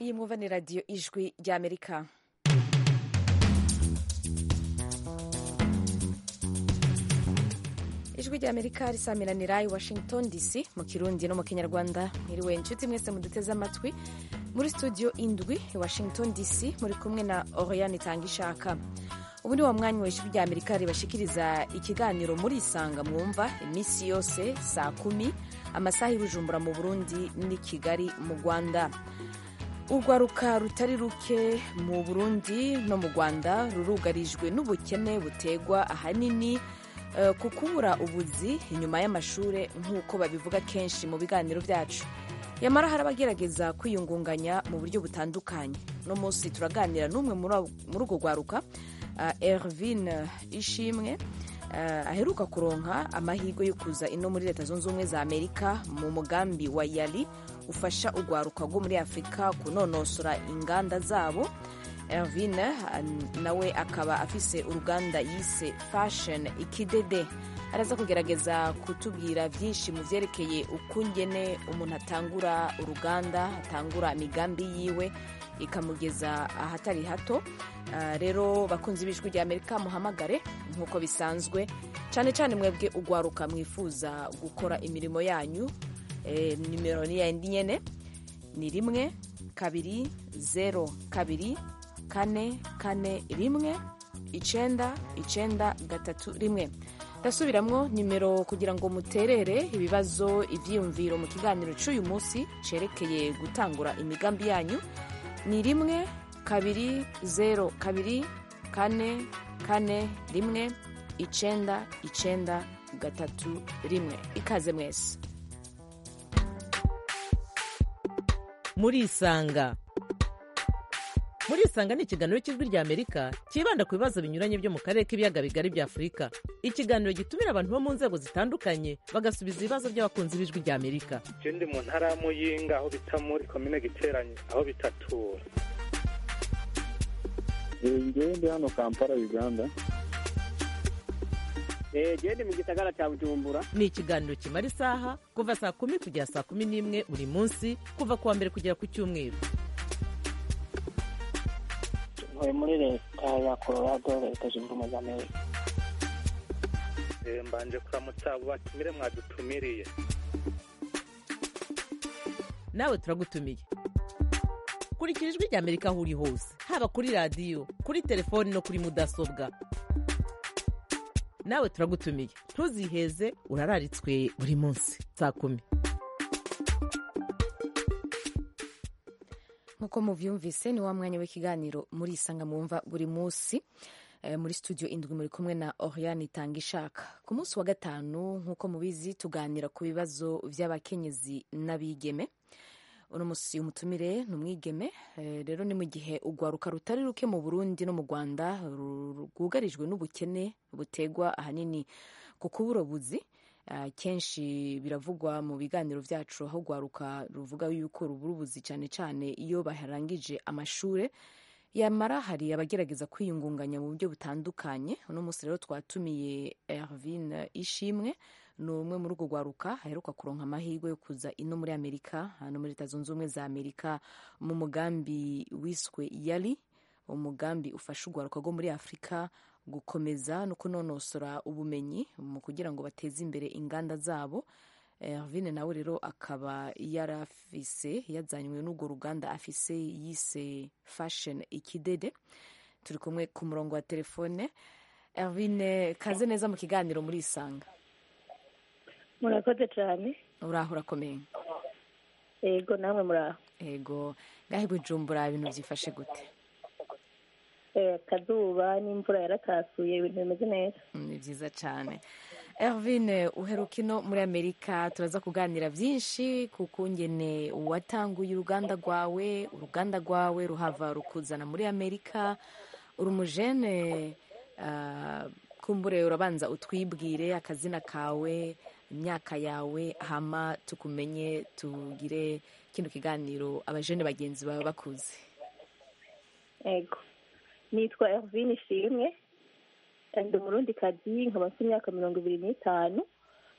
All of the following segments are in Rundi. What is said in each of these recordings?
iyi mwumva ni radiyo ijwi ry'amerika ijwi ry'amerika risamiranira i washington dc mu kirundi no mu kinyarwanda mwiriwe inshuti mwese muduteze amatwi muri studio indwi i washington dc muri kumwe na oriane itanga ishaka ubu ni wa mwanya wa ijwi ry'amerika ribashikiriza ikiganiro muri isanga mwumva iminsi yose saa kumi amasaha y'ubujumbura mu burundi n'i kigali mu rwanda urwaruka rutari ruke mu burundi no mu rwanda rurugarijwe n'ubukene butegwa ahanini ku kubura ubuzi inyuma y'amashuri nk'uko babivuga kenshi mu biganiro byacu yamara hari abagerageza kwiyungunganya mu buryo butandukanye uno munsi turaganira n'umwe muri urwo rwaruka ervine ishimwe aheruka kuronka amahirwe yo kuza ino muri leta zunze ubumwe za amerika mu mugambi wa yali ufasha urwaruka rwo muri afurika kunonosora inganda zabo ervine nawe akaba afise uruganda yise fashion ikidede araza kugerageza kutubwira byinshi mu byerekeye ukungene umuntu atangura uruganda atangura imigambi yiwe ikamugeza ahatari hato rero bakunze ibijwi rya amerika muhamagare nk'uko bisanzwe cyane cyane mwebwe urwaruka mwifuza gukora imirimo yanyu nimero ni yindi nyene ni rimwe kabiri zero kabiri kane kane rimwe icenda icenda gatatu rimwe ndasubiramwo nimero kugira ngo muterere ibibazo ivyiyumviro mu kiganiro c'uyu munsi cerekeye gutangura imigambi yanyu ni rimwe kabiri zero kabiri kane kane rimwe icenda icenda gatatu rimwe ikaze mwese murisanga murisanga ni ikiganiro cy'ijwi rya amerika cyibanda ku bibazo binyuranye byo mu karere k'ibiyaga bigari bya afurika ikiganiro gitumira abantu bo mu nzego zitandukanye bagasubiza ibibazo by'abakunzi b'ijwi rya amerika je ndi mu ntara ya muyinga aho bita muri komine giteranye aho bitatura ngewe ndi hano kampala uganda gende mu gisagara cya bujumbura ni ikiganiro kimara isaha kuva saa kumi kugera saa kumi n'imwe buri munsi kuva ku wa mbere kugera ku cyumweru ntuye muri leta ya colorado leta zunze ubumwe za amerika mbanje kuramutsa abo batumire mwadutumiriye nawe turagutumiye kurikira ijwi rya amerika aho uri hose haba kuri radiyo kuri telefoni no kuri mudasobwa nawe turagutumiye ntuziheze urararitswe buri munsi saa kumi nk'uko muvyumvise ni wa mwanya w'ikiganiro muri isanga mwumva buri munsi e, muri studio indwi muri kumwe na oriane itanga ishaka ku munsi wa gatanu nk'uko mubizi tuganira ku bibazo vy'abakenyezi n'abigeme uno musi umutumire ni umwigeme rero ni mu gihe urwaruka rutari ruke mu burundi no mu rwanda rwugarijwe n'ubukene butegwa ahanini ku kubura buzi kenshi biravugwa mu biganiro byacu aho urwaruka ruvuga yuko rubura ubuzi cyane cyane iyo baharangije amashuri yamara hari abagerageza kwiyungunganya mu buryo butandukanye uno munsi rero twatumiye ervine ishimwe ni umwe muri urwo rwaruka aheruka kuronka amahirwe yo kuza ino muri amerika hano muri leta zunze ubumwe za amerika mu mugambi wiswe yali umugambi ufasha urwaruka rwo muri afurika gukomeza no kunonosora ubumenyi mu kugira ngo bateze imbere inganda zabo ervine nawe rero akaba yarafise yazanywe n'urwo ruganda afise yise fashion ikidede turi kumwe ku murongo wa telefone ervine kaze neza mu kiganiro muri isanga murakoze cyane uraho urakomeye yego namwe muraho yego ngahe bujumbura ibintu byifashe gute akazuba n'imvura yarakasuye ibintu bimeze neza ni byiza cyane ervine uheruka ino muri amerika turaza kuganira byinshi ku kungene watanguye uruganda rwawe uruganda rwawe ruhava rukuzana muri amerika uri umujene kumbure urabanza utwibwire akazina kawe imyaka yawe hama tukumenye tugire kino kiganiro abajene bagenzi bawe bakuze yego nitwa ervine ishimwe ndi umurundi kazi nkaba mfite imyaka mirongo ibiri n'itanu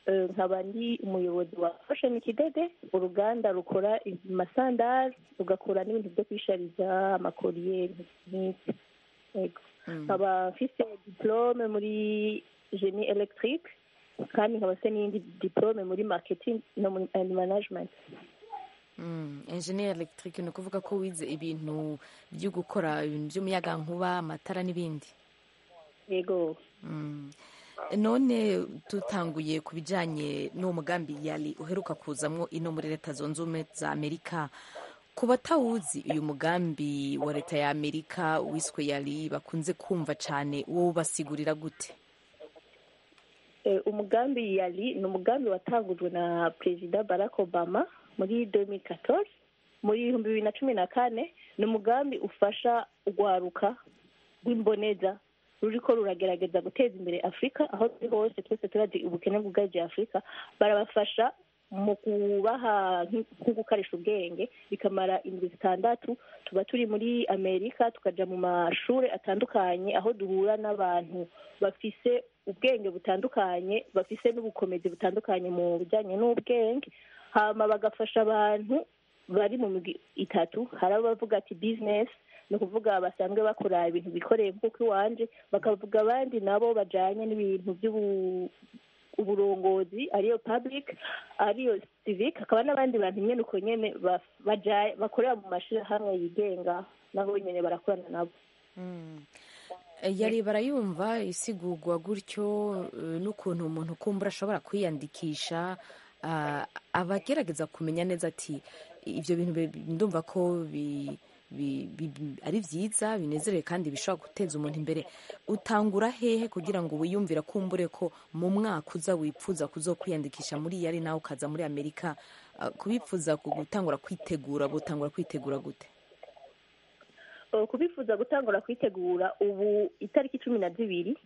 eh, nkaba ndi umuyobozi wa fashion kidede uruganda rukora amasandari rugakora n'ibintu byo kwishariza amakoriye nk'iki yego nkaba mfise diplome muri genie electric kandi nkaba se n'iyindi diplome muri marketing no muri and management Mm, engineer electric ni ukuvuga ko wize ibintu byo gukora ibintu by'umuyagankuba amatara n'ibindi yego Mm. none dutanguye ku bijyanye n'uwo mugambi yari uheruka kuzamwo ino muri leta zunze ubumwe za amerika ku batawuzi uyu mugambi wa leta ya amerika wiswe yari bakunze kumva cyane wowe ubasigurira gute Eh, umugambi yari ni umugambi watangujwe na perezida barack obama muri 2014 muri ibihumbi bibiri na cumi na kane ni umugambi ufasha urwaruka rw'imboneza ruriko ruragerageza guteza imbere afurika aho turi hose twese turazi ubukene bwugarije afurika barabafasha mu kubaha nk- nko gukarisha ubwenge bikamara indwi zitandatu tuba turi muri amerika tukaja mu mashuri atandukanye aho duhura n'abantu bafise ubwenge butandukanye bafise n'ubukomezi butandukanye mu bijyanye n'ubwenge hama bagafasha abantu bari mu migwi itatu hari abavuga ati business ni ukuvuga basanzwe bakora ibintu bikoreye nk'uko iwanje bakavuga abandi nabo bajanye n'ibintu by'ubu uburongozi ariyo public ariyo civic hakaba n'abandi bantu nyene uko nyene ba- baja- bakorera mu mashirahamwe yigenga nabo nyene barakorana nabo yari barayumva isigurwa gutyo eh, n'ukuntu umuntu kumbura ashobora kwiyandikisha ah, abagerageza kumenya neza ati ibyo bintu bi- ndumva ko bi- bi- bi- ari byiza binezerewe kandi bishobora guteza umuntu imbere utangura hehe kugira ngo wiyumvira kumbure ko mu mwaka uza wipfuza kuzo kwiyandikisha muri yari nawe ukaza muri amerika ah, kubipfuza ku- gutangura kwitegura gutangura kwitegura gute Uh, kubifuza gutangura kwitegura ubu itariki cumi na zibiri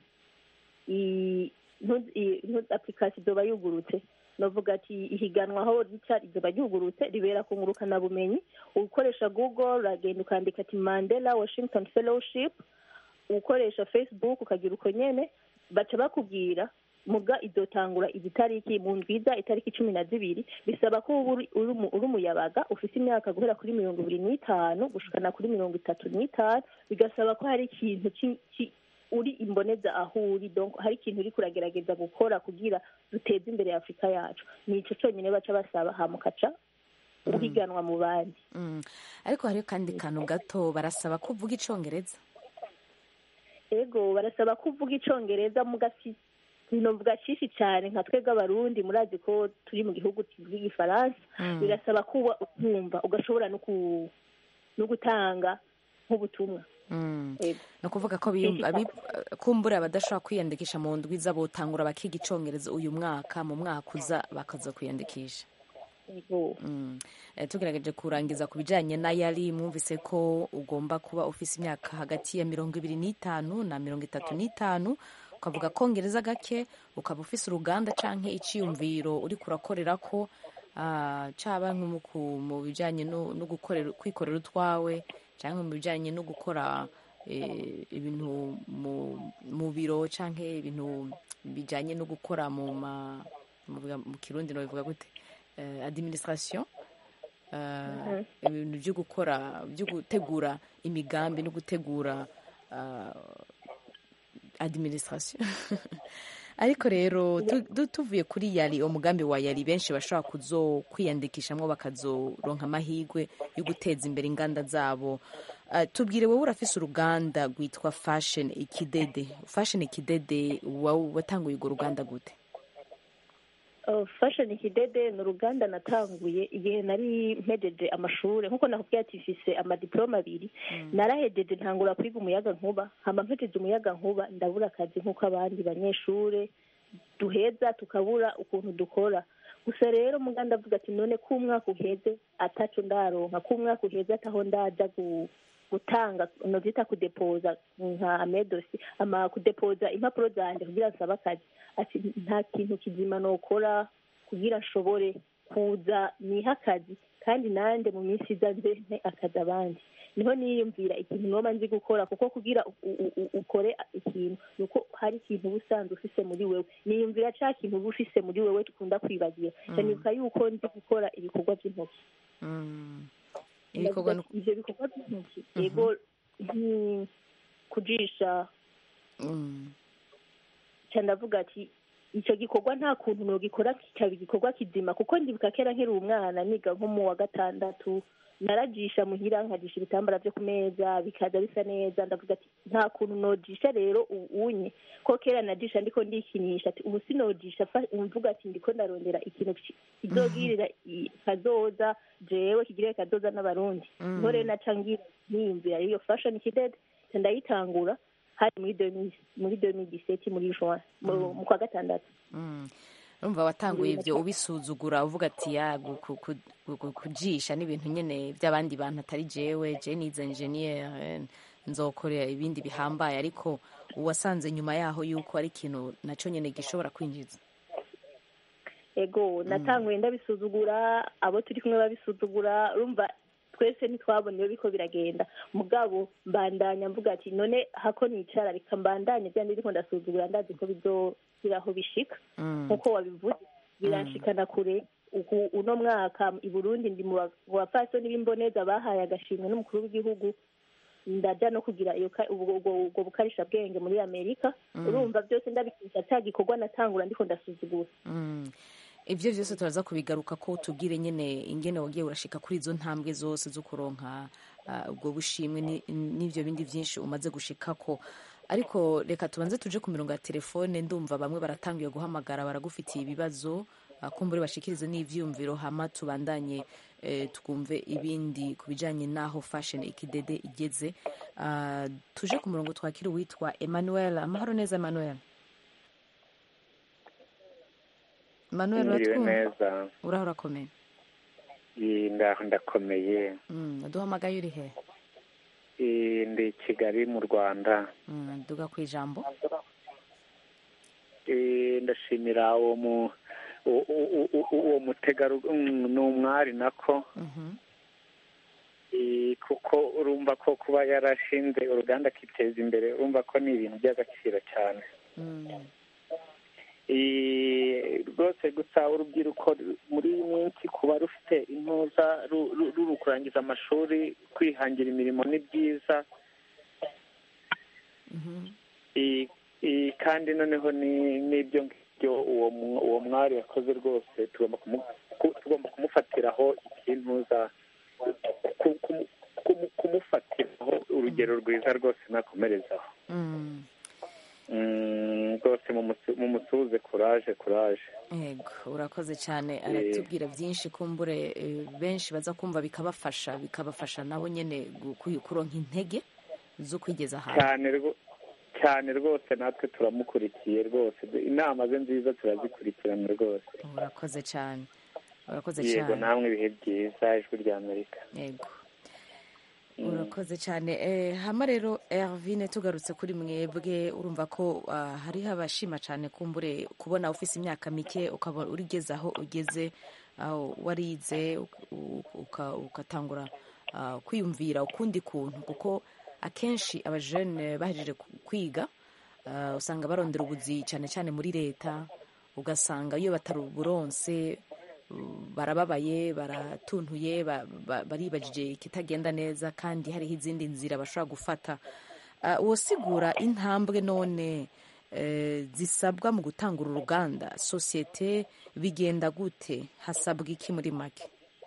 i- ntu- i- ntu- application izoba yugurutse novuga ati ihiganwa aho rica rizoba ryugurutse ribera ku ngurukanabumenyi ukoresha google uragenda ukandika ati mandela washington fellowship ukoresha facebook ukagira uko nyene baca bakubwira muga izotangura izi tariki mu ndwiza itariki cumi na zibiri bisaba ko uba uri- uri umu- uri umuyabaga ufite imyaka guhera kuri mirongo ibiri n'itanu gushikana kuri mirongo itatu n'itanu bigasaba ko hari ikintu ki- ki- uri imboneza aho uri donc hari ikintu uri kuragerageza gukora kugira duteze imbere afurika yacu ni ico conyine baca basaba hama ukaca uhiganwa mu bandi Mm. ariko hariho kandi kantu gato barasaba ko uvuga icongereza ego barasaba ko uvuga icongereza mugasi novuga cishi cyane nka twebwe abarundi murazi ko turi mu gihugu kivuga igifaransa Mm. birasaba kuba ukumva ugashobora no ku- no gutanga nk'ubutumwa Mm. Ego. ni ukuvuga ko biyumva abi- kumbura abadashobora kwiyandikisha mu ndwiza botangura bakiga icongereza uyu mwaka mu mwaka uza bakaza kwiyandikisha Ego. Mm. Eh, tugerageje kurangiza ku bijyanye na yari mwumvise ko ugomba kuba ufise imyaka hagati ya mirongo ibiri n'itanu na mirongo itatu n'itanu ukavuga kongereza gake ukaba ufise uruganda canke iciyumviro uri kurakorera ko ah, caba nko mu ku- mu bijyanye no no gukorera kwikorera utwawe cyangwa mu bijyanye no gukora eh, ibintu mu mu biro canke ibintu bijyanye no gukora mu ma mu mu kirundi no bivuga gute eh, administration eh, ibintu byo gukora byo gutegura imigambi no gutegura ah, administration ariko rero tu- tu- tuvuye kuri yari umugambi wa yari benshi bashobora kuzo kwiyandikishamo bakazoronka amahirwe yo guteza imbere inganda zabo Ah, tubwire wowe urafise uruganda rwitwa fashion ikidede fashion ikidede wa- watanguye urwo ruganda gute Uh, fashion kidede ni uruganda natanguye igihe nari mpejeje amashuri nkuko nakubwiye ati mfise amadiplome abiri narahejeje ntangura kwiga umuyaga nkuba hama mpejeje umuyaga nkuba ndabura akazi nk'uko abandi banyeshure duheza tukabura ukuntu dukora gusa rero muga ndavuga ati none ko umwaka uheze ataco ndaronka ko umwaka uheze ataho ndaja gu gutanga novyita kudepoza nka amedosi ama kudepoza impapuro zanje kugira nsabe akazi ati nta kintu kizima nokora kugira nshobore kuza niha akazi kandi nande mu minsi iza nze nte akazi abandi niho niyumvira ikintu noba nzi gukora kuko kugira u- u- u- ukore ikintu ni uko hari ikintu uba usanzwe ufise muri wewe niyumvira ca kintu uba ufise muri wewe dukunda kwibagira ndanibuka yuko nzi gukora ibikorwa by'intoki Mm. ibikorwa Ndavuga ati, ivyo bikorwa by'intoki yego nki- kujisha Mm. ca ndavuga ati icyo gikorwa nta kuntu nogikora kikaba igikorwa kizima kuko ndibuka kera nkiri umwana niga nko mu wa gatandatu narajisha muhira nkajisha ibitambara byo ku meza bikaza bisa neza ndavuga ati nta kuntu nojisha rero u- unye ko kera najisha ndiko ndikinisha ati ubu sinojisha fa- mvuga ati ndiko ndarondera ikintu ki- kizogirira i- kazoza jewe kigirire kazoza n'abarundi niho rero naca ngira niyumvira iyo fashion kidede ca ndayitangura hari muri 2000 muri 2017 muri juin mu mu kwa gatandatu Mm. urumva watanguye ibyo ubisuzugura uvuga ati ya gu- ku- ku- gu- gu- kujisha n'ibintu nyine by'abandi bantu atari jewe je nize engineer nzokorera ibindi bihambaye ariko wasanze nyuma yaho yuko ari ikintu naco nyene gishobora kwinjiza ego natanguye ndabisuzugura abo turi kumwe babisuzugura urumva twese ntitwabona iyo biko biragenda mugabo mbandanya mvuga ati none hako nicara reka mbandanye bya ndiko ndasuzugura ndazi ko bizogira aho bishika nkuko wabivuze biranshikana kure uku uno mwaka i burundi ndi mu ba- mu bapfasoni b'imboneza bahaye agashimwe n'umukuru w'igihugu ndaja no kugira iyo ka- ubwo ubwo- ubwo bukarisha bwenge muri amerika urumva byose ndabikisha cya gikorwa natangura ndiko ndasuzugura Mm. ivyo vyose turaza kubigaruka ko tubwire nyene ingene wagiye urashika kuri izo ntambwe zose zo kuronka ah, ubwo bushimwe ni- n'ivyo bindi vyinshi umaze gushikako ariko reka tubanze tuje ku mirongo ya telefone ndumva bamwe baratangiye guhamagara baragufitiye ibibazo ah, kumbure bashikirize n'ivyiyumviro hama tubandanye eh, twumve ibindi ku bijanye n'aho fashion ikidede igeze Ah, tuje ku murongo twakira uwitwa emmanuel amahoro neza emmanuel emmanuel Mwiriwe uratwumva neza uraho urakomeye Iyi ndaho ndakomeye Mm, duhamagaye uri he Iyi ndi i kigali mu rwanda Mm, duga ku ijambo Iyi ndashimira uwo mu u- u- u- u- uwo mutegarugori ni umwari nako Mhm. Iyi kuko urumva ko kuba yarashinze uruganda akiteza imbere urumva ko ni ibintu by'agaciro cyane Mm, Iyi rwose gusa urubyiruko muri iyi minsi kuba rufite intuza ru- ru- ruri kurangiza amashuri kwihangira imirimo ni byiza mhm. I- i- kandi noneho ni n'ibyo ngibyo uwo mu- uwo mwari yakoze rwose tugomba kumu- ku- tugomba kumufatiraho ikintuza ku- ku- ku- kumufatiraho urugero rwiza rwose nakomerezaho Mm. Mm, rwose mumusu- mumusuhuze kuraje kuraje Ego urakoze cyane aratubwira byinshi kumbure eh, benshi baza kumva bikabafasha bikabafasha nabo nyene gu- ku- kuronka intege zo kwigeza ahantu cyane rwo- cyane rwose natwe turamukurikiye rwose inama ze nziza turazikurikirana rwose urakoze cyane urakoze yego cyane namwe ibihe byiza ijwi rya amerika yego urakoze cyane Eh, hama rero ervine tugarutse kuri mwebwe urumva ko ah, hariho abashima cyane kumbure kubona ufise imyaka mike ukaba urigeze aho ugeze aho warize uk- uka- ugatangura ah, kwiyumvira ukundi kuntu kuko akenshi abajene bahejeje ku- kwiga ah, usanga barondera ubuzi cyane cyane muri leta ugasanga iyo batari uburonse barababaye baratuntuye ba- ba- baribajije ikitagenda neza kandi hariho izindi nzira bashobora gufata Ah, wosigura intambwe none eh, zisabwa mu gutangura uruganda sosiyete bigenda gute hasabwa iki muri make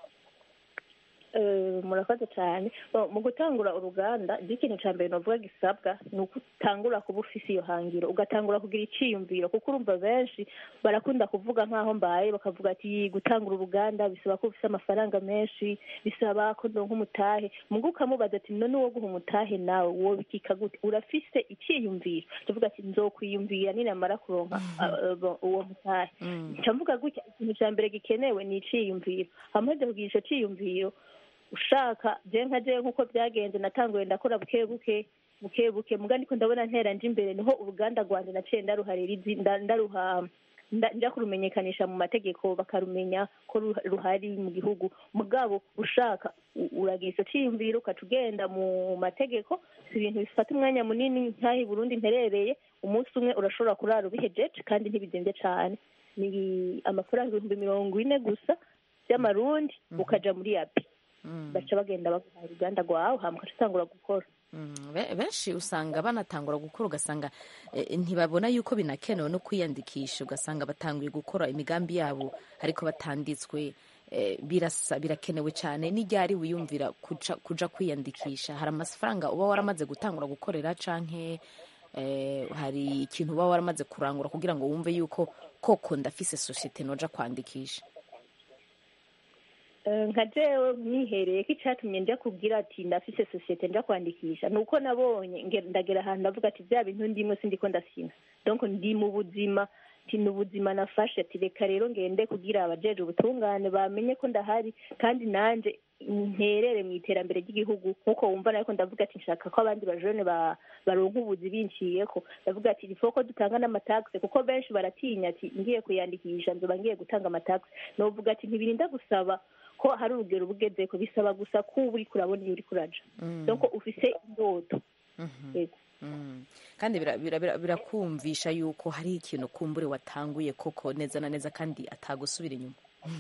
Eh, murakoze cyane Bo, mu gutangura uruganda ibyo ikintu cya mbere navuga gisabwa ni uko utangura kuba ufise iyo hangiro ugatangura kugira icyiyumviro kuko urumva benshi barakunda kuvuga nk'aho mbaye bakavuga ati gutangura uruganda bisaba ko ufise amafaranga menshi bisaba ko ndonka umutahe mugo ukamubaza ati none uwo guha umutahe nawe wobikika gute urafise icyiyumviro tuvuga ati nzokwiyumvira ninamara kuronka ah, ah, uwo mutahe nca mvuga gutya ikintu cya mbere gikenewe ni iciyumviro hamaze kugira ico ciyumviro ushaka je nka je nk'uko byagenze natanguye ndakora buke buke buke buke muga ndiko ndabona ntera nje imbere niho uruganda rwanje naciye ndaruharira izi nda- ndaruha nda- nja kurumenyekanisha mu mategeko bakarumenya ko ru- ruhari mu gihugu mugabo ushaka u- uragira ico ciyumviro ukaca ugenda mu mategeko si ibintu bifata umwanya munini nk'aho i burundi nterereye umunsi umwe urashobora kurara ubihejeje kandi ntibizimvye cane ni amafaranga ibihumbi mirongo ine gusa vy'amarundi ukaja muri yapi baca bagenda baguha uruganda rwawe hama ukaca utangura gukora Mm, be- benshi usanga banatangura gukora ugasanga eh, ntibabona yuko binakenewe no kwiyandikisha ugasanga batanguye gukora imigambi yabo ariko batanditswe eh, birasa birakenewe cyane n'iryari wiyumvira kuja, kuja kwiyandikisha hari amafaranga uba waramaze gutangura gukorera canke eh, hari ikintu uba waramaze kurangura kugira ngo wumve yuko koko ndafise sosiyete noja kwandikisha Eh, nka jewe mwihereye ko icatumye nja kubwira ati ndafise sosiyete nja kwandikisha ni uko nabonye nge- ndagera ahantu ndavuga ati vya bintu ndimwe sindiko ndasina donc ndi mu buzima ti ni ubuzima nafashe ati reka rero ngende kugira abajeje ubutungane bamenye ko ndahari kandi nanje nterere mu iterambere ry'igihugu nk'uko wumva nariko ndavuga ati nshaka ko abandi bajone ba- baronka ubuzi binciyeko ndavuga ati ifo ko dutanga n'amatagisi kuko benshi baratinya ati ngiye kuyandikisha nzoba ngiye gutanga amatagisi novuga ati ntibirinda gusaba ko hari urugero ubugezeko bisaba gusa ko uba uriko urabona iyo uriko uraja donc ufise indoto Yego. Mm. kandi bira- bira- bira- birakumvisha yuko hari ikintu kumbure watanguye koko neza na neza kandi atagusubira inyuma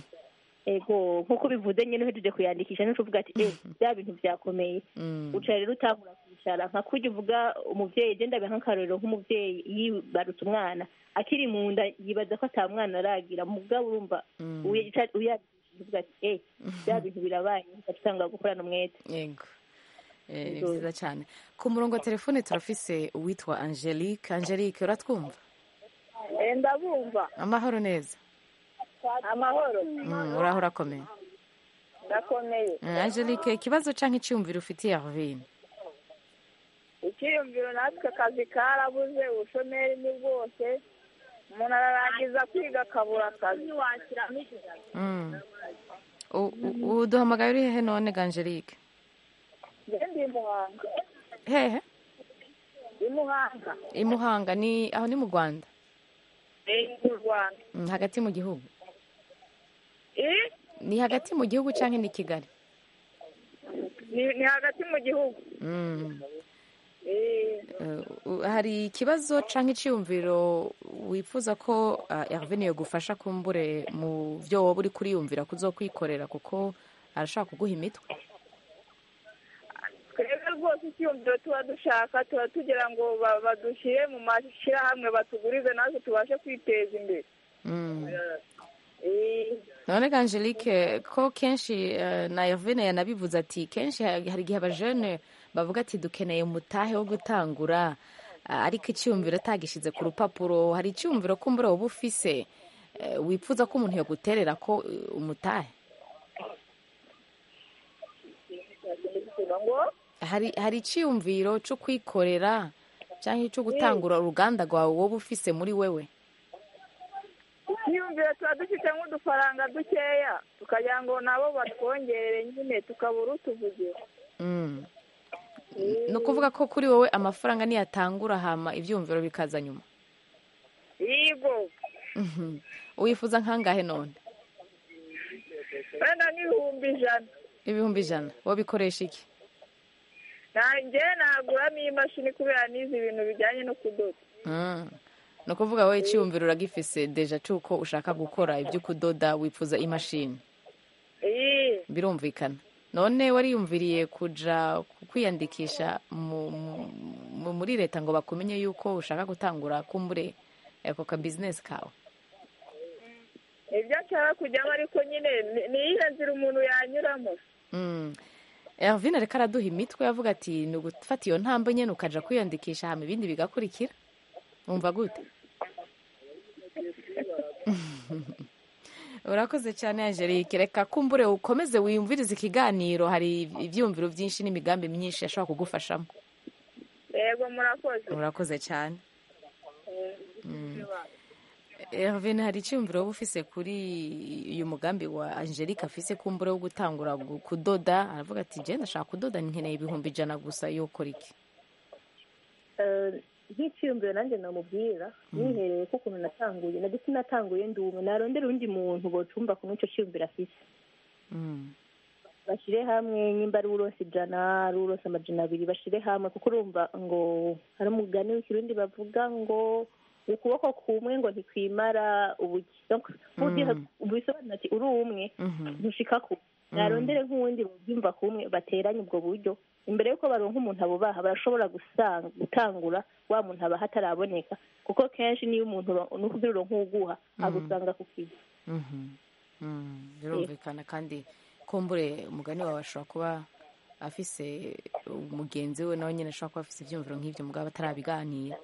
ego nk'uko bivuze nyine uhejeje kuyandikisha nico uvuga ati eh bya bintu vyakomeye Mm. uca rero utangura kwicara nka kurya uvuga umuvyeyi je ndabe nk'akarorero nk'umuvyeyi yibarutse umwana akiri mu nda yibaza ko ata mwana aragira mugabo urumva Mm. uyica- uyandikishije uvuga ati eh bya bintu birabaye ugaca utangura gukorana umwete yego Eh, ni Yego. vyiza cyane ku murongo wa telefone turafise uwitwa angelique angelique uratwumva ndabumva amahoro neza amahoro Mm, uraho urakomeye ndakomeye Mm, angelique ikibazo canke iciyumviro ufitiye arvine icyiyumviro natwe akazi karabuze ubushomeri ni bwose umuntu ararangiza kwiga akabura akazi Mm. U- u- uduhamagaye uri hehe none ga angelique njye ndi muhanga hehe ndi muhanga i muhanga ni aho ni mu rwanda ni mu rwanda Mm, hagati mu gihugu Eh, ni hagati mu gihugu canke ni kigali ni ni hagati mu gihugu Mm. Eh, Eh, u- hari ikibazo canke iciyumviro wifuza ko uh, Hervine yogufasha kumbure mu vyo woba uri kuriyumvira kuzokwikorera kuko arashaka kuguha imitwe twebwe rwose icyiyumviro tuba dushaka tuba tugira ngo ba- badushyire mu mashyirahamwe batugurize natwe tubashe kwiteza imbere mm. Eh, none ga angelique ko kenshi uh, na Hervine yanabivuze ati kenshi ha- hari igihe abajene bavuga ati dukeneye umutahe wo gutangura uh, ariko iciyumviro atagishize ku rupapuro hari iciyumviro kumbure woba ufise uh, wifuza ko umuntu yoguterera ko uh, umutahe ngo hari hari iciyumviro cyo kwikorera cyangwa cyo gutangura uruganda rwawe wowe ufise muri wewe icyiyumviro tuba dufite nk'udufaranga dukeya tukagira ngo nabo batwongerere nyine tukabura utuvugira Mm. ni ukuvuga ko kuri wowe amafaranga niyatangura hama ibyumviro bikaza nyuma yego Mhm. wifuza nkangahe none wenda n'ibihumbi ijana ibihumbi ijana wowe bikoresha iki nanjye naguramo imashini kubera n'izi bintu bijyanye no kudoda Mm. ni ukuvuga wowe icyiyumviro uragifise deja cy'uko ushaka gukora ibyo kudoda wifuza imashini iyi birumvikana none wariyumviriye kuja kwiyandikisha mu, mu, muri leta ngo bakumenye yuko ushaka gutangura kumbure ako ka business kawe ibyo nshaka kujyamo ariko nyine ni- ni iyihe nzira umuntu yanyuramo mm. Ervin ariko araduha imitwe yavuga ati ni ugufata iyo ntambwe nyene ukaja kwiyandikisha hama ibindi bigakurikira wumva gute urakoze cyane angelique reka kumbure ukomeze wiyumvirize ikiganiro hari ivyumviro vyinshi n'imigambi myinshi yashobora kugufashamo yego murakoze urakoze cyane Ervin hari icyumviro wowe ufise kuri uyu mugambi wa angelique afise kumbure wo gutangura gu- kudoda aravuga ati je ndashaka kudoda nkeneye ibihumbi ijana gusa yokora iki Eh, nk'iciyumviro nanjye namubwira nihereye ko ukuntu natanguye na ndetse natanguye ndi umwe narondera undi muntu bocumva kumwe ico ciyumviro afise Mm. bashyire hamwe nyimba ari uronse ijana ari uronse amajana abiri bashyire hamwe kuko urumva ngo hari umugani w'ikirundi bavuga ngo ukuboko kumwe ngo ntikwimara ubuki Donc, ugiye- bisobanura ati uri umwe Mhm. ntushika ku narondere nk'uwundi babyumva kumwe bateranye ubwo buryo imbere y'uko baronka umuntu abo baha barashobora gusanga gutangura wa muntu aba hataraboneka kuko kenshi niyo umuntu uro- nukugira uronka uwuguha agusanga ku kigo Mhm. Mm. birumvikana kandi kumbure umugani wawe ashobora kuba afise umugenzi we nawe nyine ashobora kuba afise ibyumviro nk'ibyo mugabo atarabiganira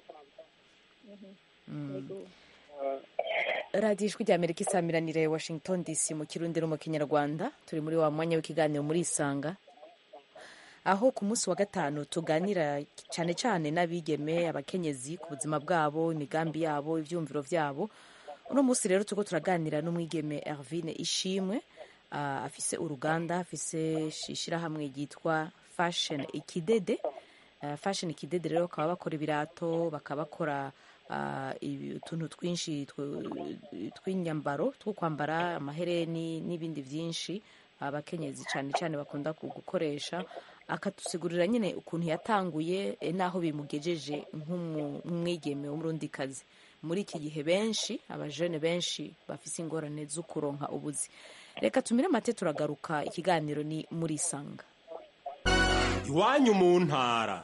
Mm. radiyo ijwi rya amerika isamiranire washington dc mu kirundi no mu kinyarwanda turi muri wa mwanya w'ikiganiro muri isanga aho ku munsi wa gatanu tuganira cyane cyane n'abigeme abakenyezi ku buzima bwabo imigambi yabo ibyumviro byabo uno munsi rero turiko turaganira n'umwigeme Hervine Ishimwe ah, afise uruganda afise ishirahamwe ryitwa Fashion Ikidede Ah, Fashion Ikidede rero bakaba bakora ibirato bakaba bakora ah, ibi- utuntu twinshi tw- tw'inyambaro two kwambara amahereni n'ibindi byinshi abakenyezi cyane cyane bakunda ku- gukoresha akatusigurira nyine ukuntu yatanguye eh, n'aho bimugejeje nk'umu- nk'umwigeme w'umurundikazi muri iki gihe benshi abajene benshi bafise ingorane zo kuronka ubuzi reka tumire amate turagaruka ikiganiro ni muri sanga iwanyu mu ntara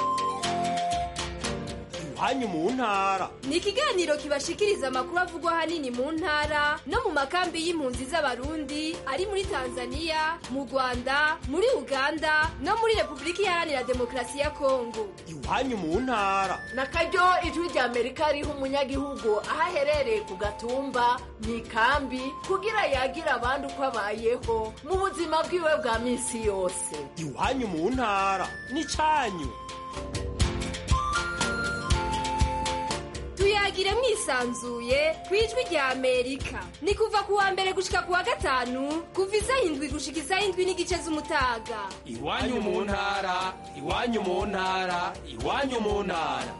iwanyu mu ntara ni ikiganiro kibashikiriza amakuru avugwa ahanini mu ntara no mu makambi y'impunzi z'abarundi ari muri tanzania mu rwanda muri uganda no muri repubulika iharanira demokarasi ya kongo iwanyu mu ntara na karyo ijwi rya amerika riha umunyagihugu aho aherereye ku gatumba mu ikambi kugira yagira abandi uko abayeho mu buzima bwiwe bwa minsi yose iwanyu mu ntara n'icyanyu tuyagire mwisanzuye ku ijwi rya amerika ni kuva ku wa mbere gushika ku wa gatanu kuva isaha indwi gushika isaha indwi n'igice z'umutaga iwanyu mu ntara iwanyu mu ntara iwanyu mu ntara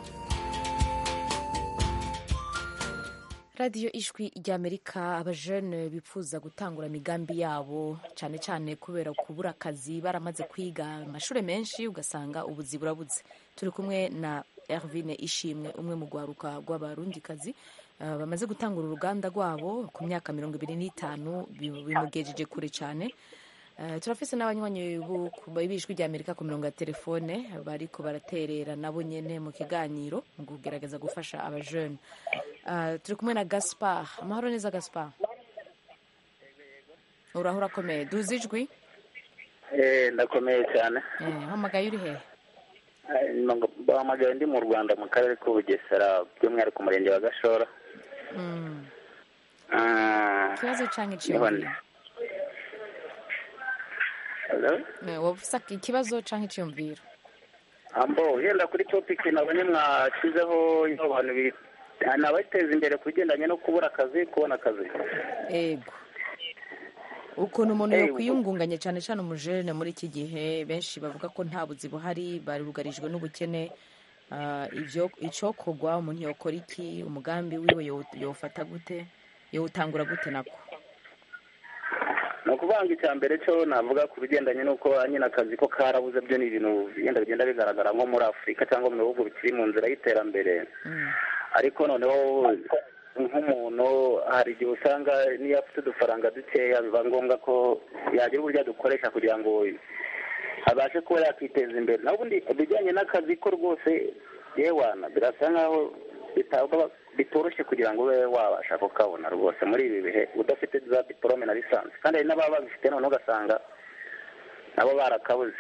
radiyo ijwi ry'amerika abajene bifuza gutangura imigambi yabo cyane cyane kubera kubura akazi baramaze kwiga amashuri menshi ugasanga ubuzi burabuze turi kumwe na Ervine Ishimwe umwe mu rwaruka rw'abarundikazi uh, bamaze gutangura uruganda rwabo ku myaka mirongo ibiri n'itanu bi- bimugejeje kure cyane Uh, turafise n'abanywanyi bu- ku- b'ijwi rya amerika ku mirongo ya telefone bariko baraterera nabo nyene mu kiganiro mu kugerageza gufasha abajene uh, turi kumwe na gaspar amahoro neza gaspar uraho urakomeye duzi ijwi Eh, ndakomeye cyane Eh, hamagaye uri hehe Eh, nngo- bahamagaye ndi mu rwanda mu karere k'ubugesera by'umwihariko umurenge wa gashora Mm. Ah, ikibazo canke niho ndi. iciyumviro Hello? Eh, woba ufise ikibazo canke iciyumviro ambo yenda kuri topic nabonye mwashyizeho iyo abantu bi- ni abateza imbere ku bigendanye no kubura akazi kubona akazi ego ukuntu umuntu Eh, yokwiyungunganya cyane cyane umujene muri iki gihe benshi bavuga ko nta buzi buhari barugarijwe n'ubukene Ah, ivyo icokorwa umuntu yokora iki umugambi wiwe yow- yowufata gute yowutangura gute nako ni ukuvuga ngo icya mbere cyo navuga ku bigendanye n'uko nyine akazi ko karabuze byo ni ibintu bigenda bigenda bigaragara nko muri afurika cyangwa mu bihugu bikiri mu nzira y'iterambere ariko noneho nk'umuntu hari igihe usanga niyo afite udufaranga dukeya biba ngombwa ko yagira uburyo adukoresha kugira ngo abashe kuba yakiteza imbere naho ubundi ibijyanye n'akazi ko rwose yewana birasa nkaho bitabwa bitoroshye kugira ngo ube wabasha kukabona rwose muri ibi bihe udafite za diporome na lisansi kandi hari n'ababa babifite noneho ugasanga nabo barakabuze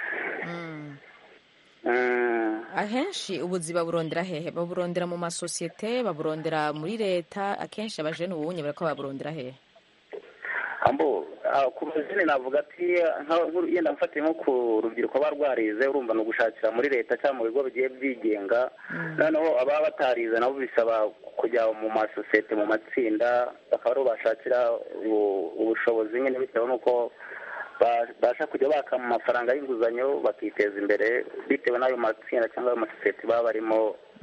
Mm. ahenshi ubuzi baburondera hehe baburondera mu masosiyete baburondera muri leta akenshi abajene ubunye bariko baburondera hehe ambo ah, ku bazini navuga ati nka- nk'uru- yenda mfatiye nko ku rubyiruko baba rwarize urumva ni ugushakira muri leta cyangwa mu bigo bigiye byigenga noneho ababa batarize nabo bisaba kujya mu masosiyete mu matsinda bakaba ariho bashakira ubu- ubushobozi nyine bitewe n'uko ba- babasha kujya baka mu mafaranga y'inguzanyo bakiteza imbere bitewe n'ayo matsinda cyangwa ayo masosiyete baba barimo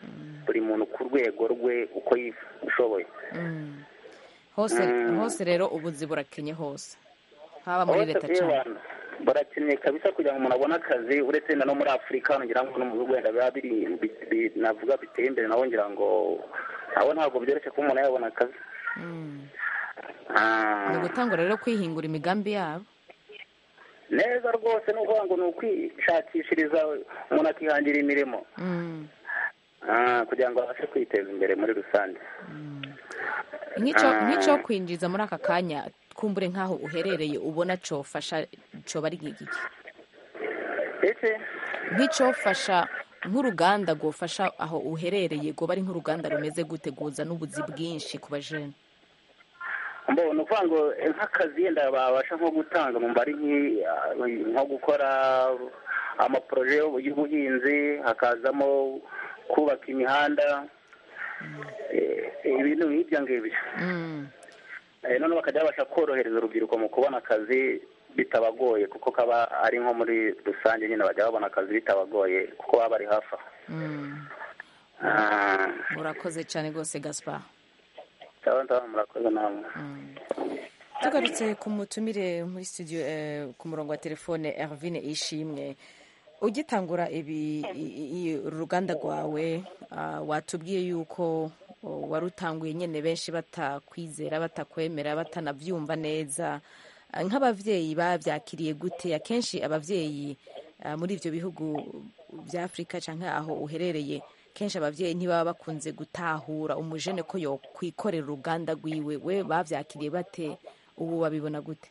buri muntu ku rwego rwe uko yishoboye Mm. hose Mm. hose rero ubuzi burakenye hose haba muri Hose leta kuri cyane abantu barakeneye kabisa kugira ngo umuntu abone akazi uretse na no muri afurika hano ngira ngo no mu bihugu wenda biba biri bi- bi- navuga biteye imbere nabo ngira ngo nabo ntabwo byoroshye kuba umuntu yabona akazi Mm. Ah. ni ugutangura rero kwihingura imigambi yabo neza rwose ni ukuvuga ngo ni ukwishakishiriza umuntu akihangira imirimo Mm. Ah, kugira ngo abashe kwiteza imbere muri rusange nk'icyo Ah. nk'icyo kwinjiza muri aka kanya kumbure nk'aho uherereye ubona cofasha coba ari giki ese nk'icyofasha nk'uruganda rwofasha aho uherereye rwoba ari nk'uruganda rumeze gute guza n'ubuzi bwinshi ku bajene mbo ni ukuvuga ngo eh, nk'akazi yenda babasha nko gutanga mu mbari nk'i- ah, nko gukora amaporoje y'ubuhinzi hakazamo kubaka imihanda eh, ibintu nk'ibyo ngibyo Mm. Eh, noneho bakajya babasha korohereza urubyiruko mu kubona akazi bitabagoye kuko kaba ari nko muri rusange nyine bajya babona akazi bitabagoye kuko baba bari hafi aho Mm. Ah, urakoze cyane rwose gaspar sawa sawa murakoze namwe tugarutse ku mutumire muri studio eh, ku murongo wa telefone Ervine Ishimwe ugitangura ibi i- i- uru ruganda rwawe ah, watubwiye yuko oh, warutanguye nyine benshi batakwizera batakwemera batanabyumva neza Ah, nk'ababyeyi babyakiriye gute akenshi ababyeyi ah, muri ibyo bihugu bya afurika cyangwa aho uherereye kenshi ababyeyi ntibaba bakunze gutahura umujene ko yokwikorera uruganda rwiwe we babyakiriye bate ubu babibona gute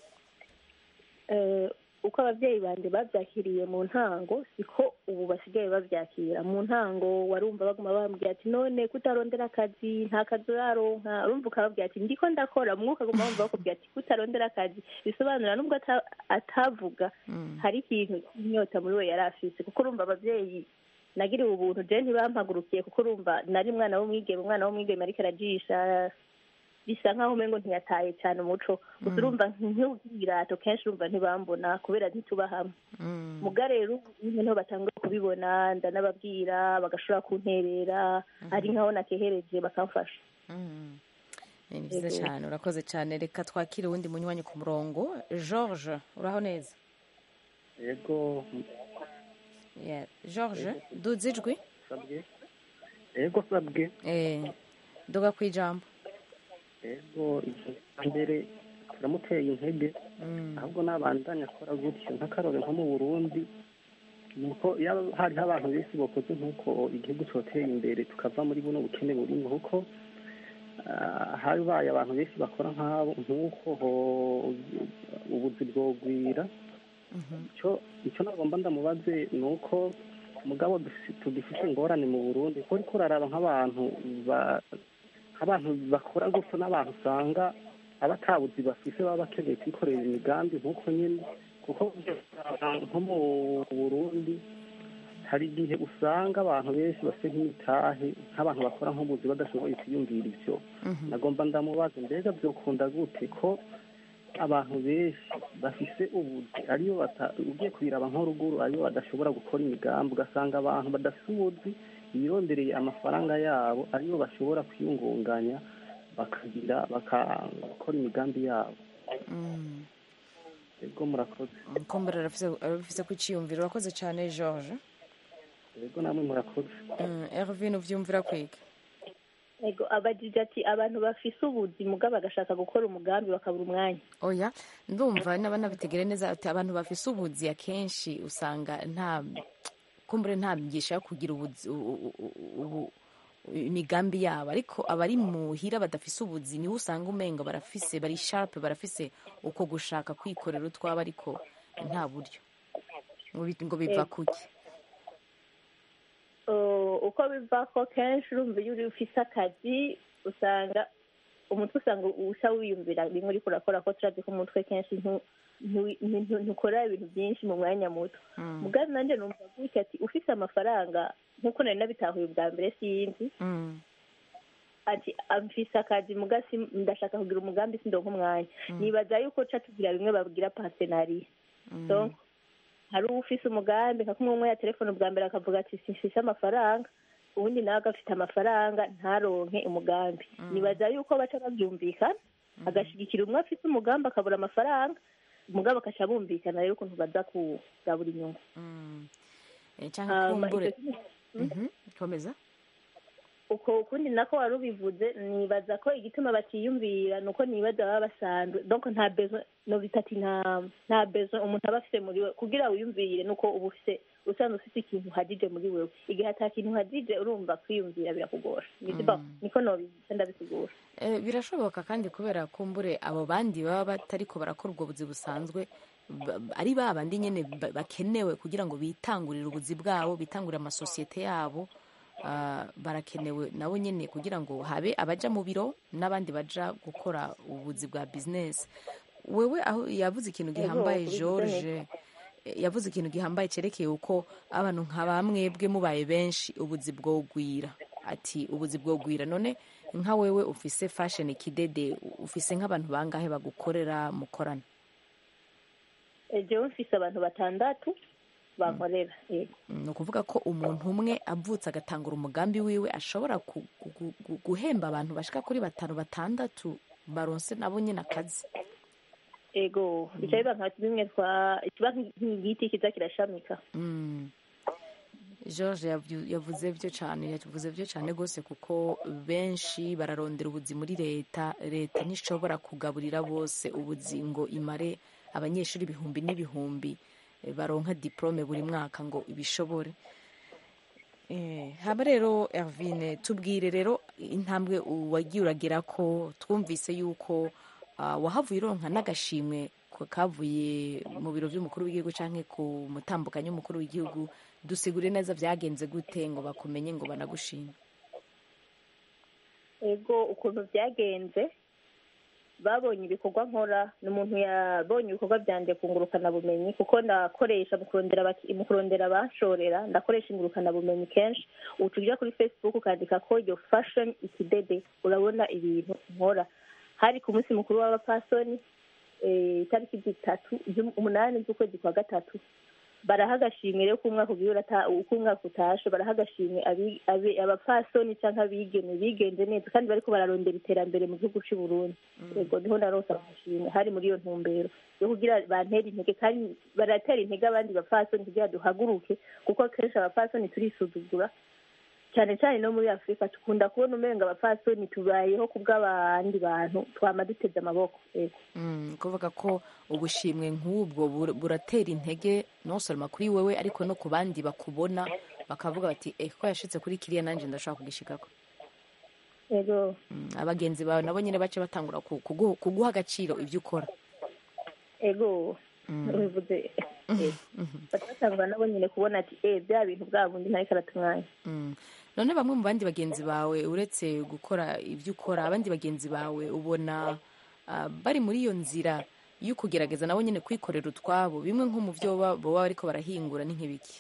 Eh, uko ababyeyi banjye babyakiriye mu ntango siko ubu basigaye babyakira mu ntango warumva baguma bambwira ati none kutarondera akazi nta kazi uraronka urumva ukababwira ati ndiko ndakora umwuka aguma wumva bakubwira ati kutarondera akazi bisobanura nubwo ata- atavuga hari ikintu inyota muri we yari afise kuko urumva ababyeyi nagiriwe ubuntu je ntibampagurukiye kuko urumva nari umwana w'umwigeme umwana w'umwigeme ariko arajisha bisa nkaho umengo ntiyataye cyane umuco gusa urumva nk'ubwirato kenshi urumva ntibambona kubera ntituba hamwe muga rero ubu niho batanguye kubibona ndanababwira bagashobora kunterera ari nkaho nakehereje bakamfasha ni byiza Yego. cyane urakoze cyane reka twakire uwundi munywanyi ku murongo george uraho neza yego Yeah. george duze ijwi sabwe yego sabwe Eh, duga ku ijambo yego mbere turamuteye intege ahubwo nabandanya akora gutyo nk'akarore nko mu burundi nuko iyo hariho abantu benshi bakoze nk'uko igihugu cyoteye imbere tukava muri buno bukene burimo kuko ah, habaye abantu benshi bakora nk'abo nk'uko ho- ubuzi bwogwira icyo icyo nagomba ndamubaze ni uko mugabo dufi- tugifite ingorane mu burundi kuko uriko uraraba nk'abantu ba- nk'abantu bakora gutyo n'abantu usanga abatabuzi bafise baba bakeneye kwikorera imigambi nk'uko nyine kuko nko mu burundi hari igihe usanga abantu benshi bafite nk'imitahe nk'abantu bakora nk'ubuzi badashoboye kwiyumvira ibyo nagomba ndamubaza mbega byokunda gute ko abantu benshi bafise ubuzi ariyo bata- ugiye kubiraba nko ruguru ariyo badashobora gukora imigambi ugasanga abantu badafite ubuzi birondereye amafaranga yabo ariyo bashobora kwiyungunganya bakagira bakakora imigambi yabo ego murakoze kombere arafise ku cyiyumviro urakoze cyane george ego namwe murakoze Mm, ervin uvyumvira kwiga ego abajije ati abantu bafise ubuzi muga bagashaka gukora umugambi bakabura umwanya oya ndumva naba nabitegere neza ati abantu bafise ubuzi akenshi usanga nta kumbure nta myigisha yo kugira ubuzi u- u- u- ubu- imigambi yabo ariko abari muhira badafise ubuzi niho usanga umenga barafise bari sharp barafise uko gushaka kwikorera utwabo ariko nta buryo ngo bi- ngo biva Ego. kuki Uh, uko biva ko kenshi urumva iyo uri ufise akazi usanga umutwe usanga usa wiyumvira bimwe uriko urakora ko turazi ko umutwe kenshi ntu- ntu- ntu- ntukora ibintu byinshi mu mwanya muto mugabe nanjye numva gutya ati ufise amafaranga nk'uko nari nabitahuye ubwa mbere sinzi ati amfise akazi muga si- ndashaka kugira umugambi sindonka umwanya nibaza yuko ca tugira bimwe babwira partenariat donc hari ufise umugambi nka kumwe umwe ya telefone ubwa mbere akavuga ati simfise amafaranga ubundi nawe agafite amafaranga ntaronke umugambi nibaza yuko baca babyumvikana agashyigikira umwe afite umugambi akabura amafaranga umugabo akaca bumvikana rero ukuntu baza kugabura inyungu Eh, canke Hama kumbure icyo kintu- Mhm, komeza uko ukundi nako wari ubivuze nibaza ko igituma batiyumvira ni uko nibaza baba basanzwe donc nta besoin no bitati nta nta besoin umuntu aba afite muri we kugira wiyumvire nuko uba ufite usanzwe ufite ikintu uhagije muri wewe igihe ata kintu uhagije urumva kwiyumvira birakugora Nibyo- niko nobica ndabisigura Eh, birashoboka kandi kubera kumbure abo bandi baba batariko barakora ubwo buzi busanzwe ba- ari ba bandi nyene ba- bakenewe kugira ngo bitangurire ubuzi bwabo bitangurire amasosiyete yabo ah, barakenewe nabo nyene kugira ngo habe abaja mu biro n'abandi baja gukora ubuzi bwa business wewe aho yavuze ikintu gihambaye kuri george business. eh, yavuze ikintu gihambaye cerekeye uko abantu nka bamwebwe mubaye benshi ubuzi bwogwira ati ubuzi bwogwira none nka wewe ufise fashion kidede ufise nk'abantu bangahe bagukorera mukorana Eh, jewe mfise abantu batandatu bankorera yego ni ukuvuga ko umuntu umwe avutse agatangura umugambi wiwe ashobora ku- gu- gu- guhemba abantu bashika kuri batanu batandatu baronse nabo nyine akazi ego bica biba nka bimwe twa kiba nk'igiti kiza kirashamika Mm. george yavu- yavuze byo cyane yavuze byo cyane rwose kuko benshi bararondera ubuzi muri leta leta ntishobora kugaburira bose ubuzi ngo imare abanyeshuri ibihumbi n'ibihumbi eh, baronka diplome buri mwaka ngo ibishobore Eh, haba rero Ervine tubwire rero intambwe wagiye uragera ko twumvise yuko ah, wahavuye uronka n'agashimwe ko kavuye mu biro by'umukuru w'igihugu canke ku mutambukanyi w'umukuru w'igihugu dusigure neza byagenze gute ngo bakumenye ngo banagushime ego ukuntu byagenze babonye ibikorwa nkora ni umuntu yabonye ibikorwa byanjye ku ngurukanabumenyi kuko ndakoresha mu kurondera abaki- mu kurondera abashorera ndakoresha ingurukanabumenyi kenshi ubu tujya kuri facebook ukandika ko iyo fashion ikidede urabona ibintu nkora hari ku munsi mukuru w'abapasoni eh, itariki zitatu z'um- umunani z'ukwezi kwa gatatu baraha agashimwe rero k'umwaka ugiye urata uko umwaka utashe baraha agashimwe abi- abi- abapfasoni cyangwa abigeme bigenze neza kandi bariko bararondera iterambere mu gihugu cy'u Burundi yego niho narose amashimwe hari muri iyo ntumbero yo kugira bantera intege kandi baratera intege abandi bapfasoni kugira duhaguruke kuko kenshi abapfasoni turisuzugura cyane cyane no muri afurika dukunda kubona umenga abapfasoni tubayeho ku bw'abandi bantu twama duteze amaboko yego Mm, kuvuga ko ubushimwe nk'ubwo bur- buratera intege nosoroma kuri wewe ariko no ku bandi bakubona bakavuga bati eh ko yashitse kuri kiriya nanjye ndashobora kugishikako yego Mm, abagenzi bawe nabo nyine bace batangura ku- kugu- kuguha agaciro ibyo ukora ego bivuze batatangwa nabo nyine kubona ati eh bya bintu bwa bundi ntariko aratumwanya Mm. none bamwe mu bandi bagenzi bawe uretse gukora ibyo ukora abandi bagenzi bawe ubona ah, bari muri iyo nzira yo kugerageza nabo nyine kwikorera utwabo bimwe nko mu byo baba baba bariko barahingura ni nk'ibiki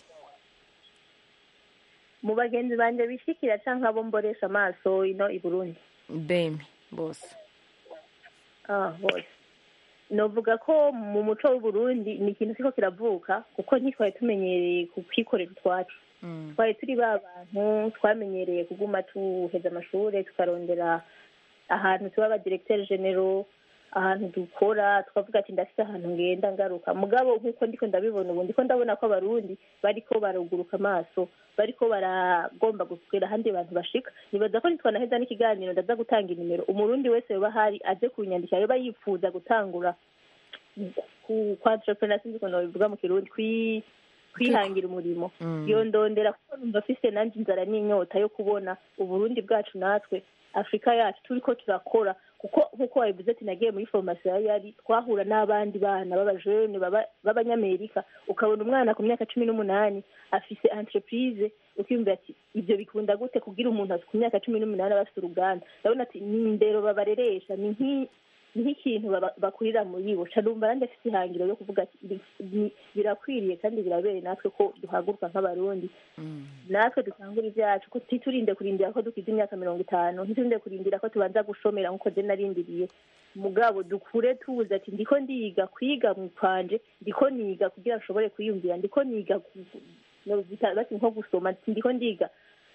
mu bagenzi banje bishikira canke abo mboresha amaso ino i burundi beme bose ah bose novuga ko mu muco w'uburundi ni ikintu kiko kiravuka kuko ntitwari tumenyereye kwikorera utwacu twari turi ba bantu twamenyereye kuguma tuheza amashure tukarondera ahantu tuba abadiregiteri genero ahantu dukora tukavuga ati ndafite ahantu ngenda ngaruka mugabo nk'uko ndiko ndabibona ubu ndiko ndabona ko abarundi bariko baruguruka amaso bariko baragomba gukwira ahandi bantu bashika nibaza ko nitwanaheza n'ikiganiro ndaza gutanga inimero umurundi wese yoba ahari aze kunyandikira yoba yifuza gutangura ku kwa entrepreneur sinzi ukuntu babivuga mu kirundi kwi kwihangira umurimo Mm. yondondera kuko numva afise nanje inzara n'inyota yo kubona uburundi bwacu natwe afurika yacu turiko turakora kuko nk'uko wabivuze ati nagiye muri formasiyo ya yari twahura n'abandi bana b'abajene baba- b'abanyamerika ukabona umwana ku myaka cumi n'umunani afise entreprise ukiyumvira ati ibyo bikunda gute kugira umuntu ku myaka cumi n'umunani aba afite uruganda ndabona ati ni indero babareresha ni nk'i- ni nk'ikintu baba- bakurira muri bo ca numva nanjye afite ihangiro yo kuvuga ati "Ibi- ni- birakwiriye kandi birabereye natwe ko duhaguruka nk'abarundi natwe dutangura ibyacu ko titurinde kurindira ko dukiza imyaka mirongo itanu ntiturinde kurindira ko tubanza gushomera nk'uko je narindiriye mugabo dukure tuzi ati ndiko ndiga kwiga mu kwanje ndiko niga kugira nshobore kwiyumvira ndiko niga ku- no bita- bati nko gusoma ati ndiko ndiga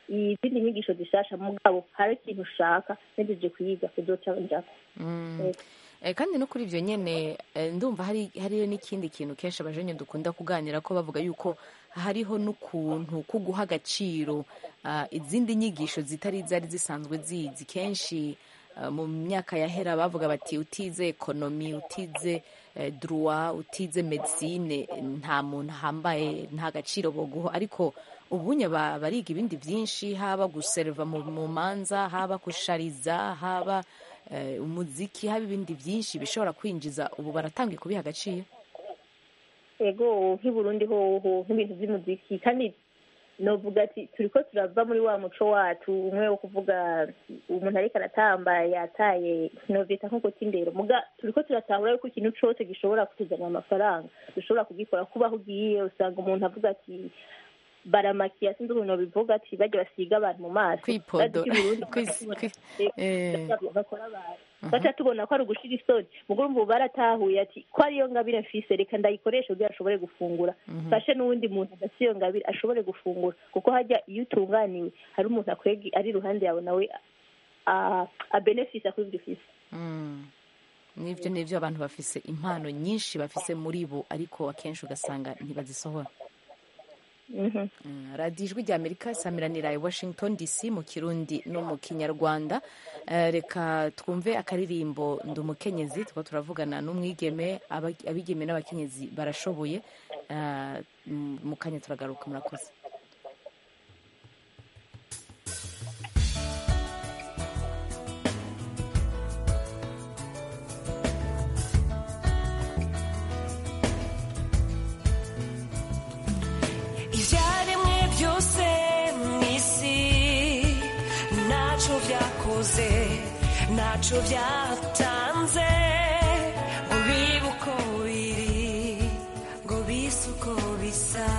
izindi nyigisho zishasha mugabo hari ikintu ushaka ntegereje kuyiga kuzoca njako Mm. Eh, kandi no kuri ibyo nyine eh, ndumva hari hariyo n'ikindi kintu kenshi abajenye dukunda kuganira ko bavuga yuko hariho n'ukuntu ko guha agaciro ah, izindi nyigisho zitari zari zisanzwe zizi kenshi ah, mu myaka yahera bavuga bati utize ekonomi utize eh, droit utize medicine nta muntu ahambaye nta gaciro boguha ariko ubunye ba- bariga ibindi byinshi haba guserva mu mu manza haba gushariza haba eh, umuziki haba ibindi byinshi bishobora kwinjiza ubu baratangiye kubiha agaciro ego nk'i burundi hoho nk'ibintu by'umuziki kandi novuga ati turiko turava muri wa muco wacu umwe wo kuvuga umuntu ariko aratamba yataye novyita nko kutindero muga turiko turatahura yuko ikintu cose gishobora kutuzanira amafaranga dushobora kugikora kubaho ugiye usanga umuntu avuga ati baramakiya sinzi ukuntu bivuga ati bajya basiga abantu mu maso Kwipodo- Bazi ko i Burundi kwis- bakora- kwi- eh. bakora abantu baca tubona ko ari ugushira isoni mugo urumva ubu baratahuye ati ko ariyo ngabire mfise reka ndayikoreshe kugira ashobore gufungura Mhm. fashe n'uwundi muntu adafite iyo ngabire ashobore gufungura kuko hajya iyo utunganiwe hari umuntu akwega ari iruhande yawe nawe a- abenefisa kuri ibyo ufise Mm. nibyo nibyo abantu bafise impano nyinshi bafise muri bo ariko akenshi ugasanga ntibazisohora Mhm. Mm, radiyo ijwi rya amerika isamiranira i washington dc mu kirundi no mu kinyarwanda Eh, reka twumve akaririmbo ndi umukenyezi tuba turavugana n'umwigeme aba- abigeme n'abakenyezi barashoboye Eh, m- mu kanya turagaruka murakoze ibyaremwe byose mu isi ntacyo byakoze ntacyo byatanze ngo bibe uko biri ngo bise uko bisa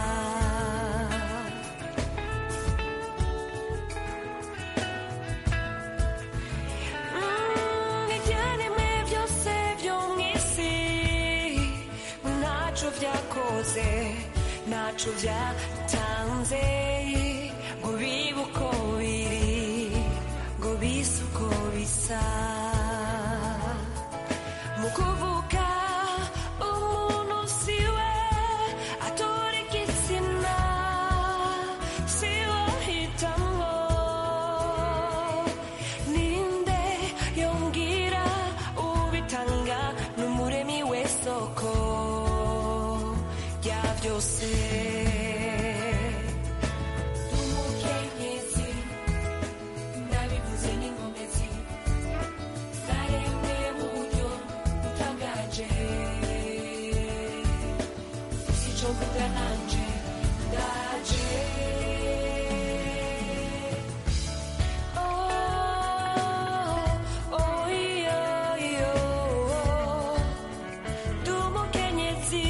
Mm, ibyaremwe byose byo mu isi ntacyo byakoze ntacyo byatanze ngo bibe uko biri ngo bise uko bisa mu kuvuga umuntu siwe atora igitsina siwe ahitamo ninde yongera ubitanga n'umuremi w'isoko rya byose umukenyezi ndabivuze n'inkomezi zaremwe mu buryo butangaje si cyo mvuga nanje ndaje Oh, oh, iyo, iyo, ndi umukenyezi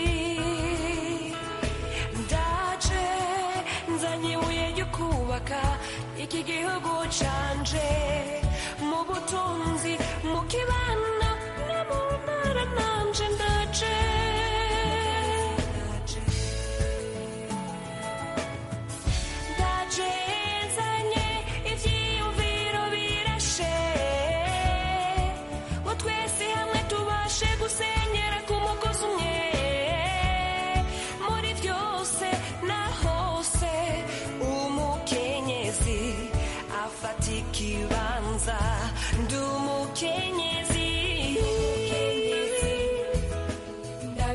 ndaje nzanye ibuye ryo kubaka iki gihugu canje mu butunzi mu kibano no mu ntara nanje ndaje ndaje nzanye ivyiyumviro birashe ngo twese hamwe tubashe gusenyera ku mugozi umwe muri byose na hose umukenyezi afata ikibanza ndi umukenyezi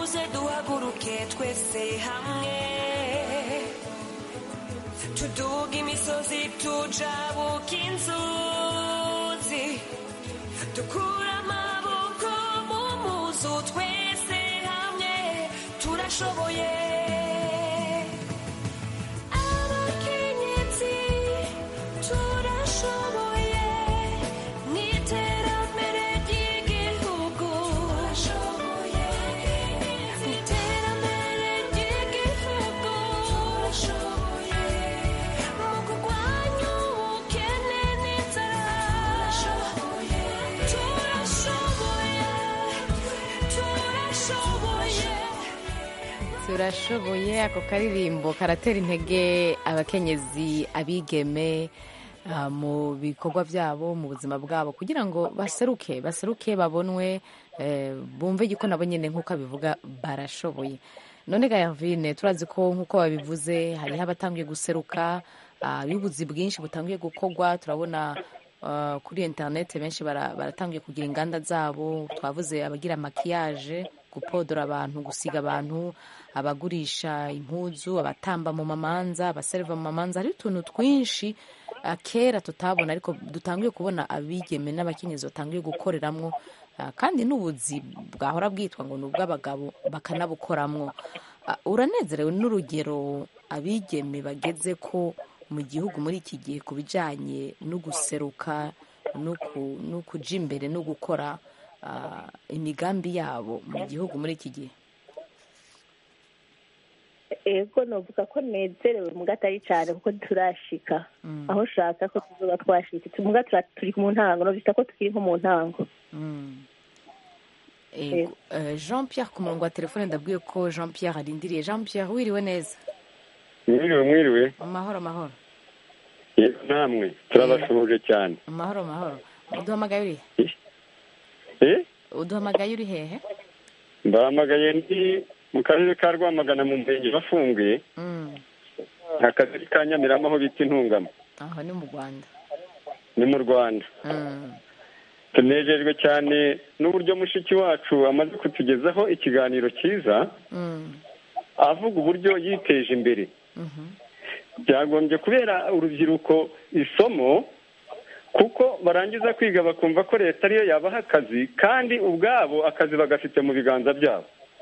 muze duhaguruke twese hamwe tuduga imisozi tujabuka inzuzi dukura amaboko mu muzu twese hamwe turashoboye abakenyezi turashoboye mu iterambere ry'igihugu turashoboye mu iterambere ry'igihugu turashoboye mu kurwanya ubukene n'inzara turashoboye turashoboye turashoboye turashoboye ako karirimbo karatera intege abakenyezi abigeme ah, mu bikorwa byabo mu buzima bwabo kugira ngo baseruke baseruke babonwe eh, bumve yuko nabo nyine nk'uko abivuga barashoboye none ga Yavine turazi ko nk'uko babivuze hariho abatangiye guseruka ah, y'ubuzi bwinshi butangiye gukorwa turabona ah, kuri interineti benshi bara- baratangiye kugira inganda zabo twavuze abagira makiyaje gupodora abantu gusiga abantu abagurisha impuzu abatamba mu mamanza abaserva mu mamanza hari utuntu twinshi ah, kera tutabona ariko dutangiye kubona abigeme n'abakenyezi batangiye gukoreramwo ah, kandi n'ubuzi bwahora bwitwa ngo ni ubw'abagabo bakanabukoramwo Ah, uranezerewe n'urugero abigeme bageze ko mu gihugu muri iki gihe ku bijyanye no guseruka no ku- no kuja imbere no gukora ah, imigambi yabo mu gihugu muri iki gihe ego novuga ko nezerewe muga atari cyane kuko turashika aho ushaka ko tuzoba twashitse muga tura- turi mu ntango novita ko tukiri nko mu ntango Ego, eh, jean pierre ku murongo wa telefone ndabwiye ko jean pierre arindiriye jean pierre wiriwe neza mwiriwe mwiriwe amahoro amahoro yego namwe turabasuhuje cyane amahoro amahoro uduhamagaye uri Eh? uduhamagaye uri hehe mbahamagaye ndi mu karere ka rwamagana mu murenge bafunguye Mm, akagari ka nyamirama aho bita intungamo aho ni mu rwanda ni mu rwanda Mm, tunejejwe cyane n'uburyo mushiki wacu amaze kutugezaho ikiganiro cyiza mm, avuga uburyo yiteje imbere mhm, byagombye kubera urubyiruko isomo kuko barangiza kwiga bakumva ko leta ariyo yabaha akazi kandi ubwabo akazi bagafite mu biganza byabo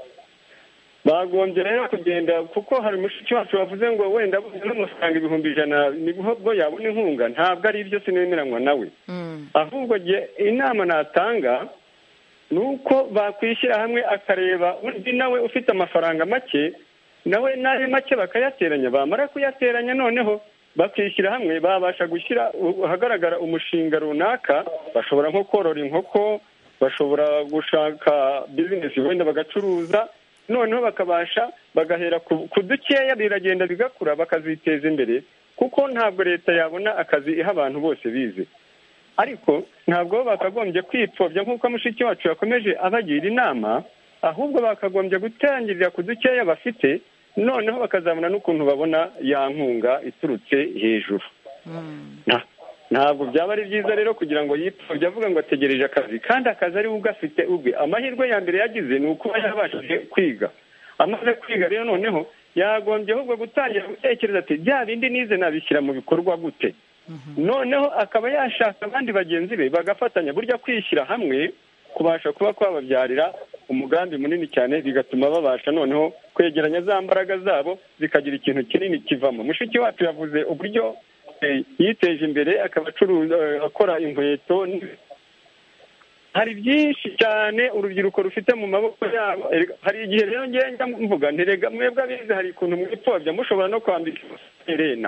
bagombye rero kugenda kuko hari mushiki wacu wavuze ngo wenda n'amafaranga ibihumbi ijana nibwo yabona inkunga ntabwo ari ibyo sinemeranywa nawe mm, ahubwo jye inama natanga ni uko bakwishyira hamwe akareba undi nawe ufite amafaranga make nawe n'ayo make bakayateranya bamara kuyateranya noneho bakishyira hamwe babasha gushyira ahagaragara umushinga runaka bashobora nko korora inkoko bashobora gushaka bizinesi wenda bagacuruza noneho bakabasha bagahera ku ku dukeya biragenda bigakura bakaziteza imbere kuko ntabwo leta yabona akazi iha abantu bose bize ariko ntabwo bakagombye kwipfobya nk'uko mushiki wacu yakomeje abagira inama ahubwo bakagombye gutangirira ku dukeya bafite noneho bakazabona n'ukuntu babona ya nkunga iturutse hejuru Nta- ntabwo byaba ari byiza rero kugira ngo yipfobye avuga ngo ategereje akazi kandi akazi ari we ugafite ubwe amahirwe ya mbere yagize ni ukuba yabashije kwiga amaze kwiga rero noneho yagombye ahubwo gutangira gutekereza ati bya bindi nize nabishyira mu bikorwa gute noneho akaba yashaka abandi bagenzi be bagafatanya burya kwishyira hamwe kubasha kuba kwababyarira umugambi munini cyane bigatuma babasha noneho kwegeranya za mbaraga zabo zikagira ikintu kinini kivamo mushiki wacu yavuze uburyo eh, yiteje imbere akaba acuruza eh, akora inkweto n- hari byinshi cyane urubyiruko rufite mu maboko yabo Erega hari igihe rero ngenda mvuga ntirega mwebwe abize hari ukuntu mwipfobya mushobora no kwambika herena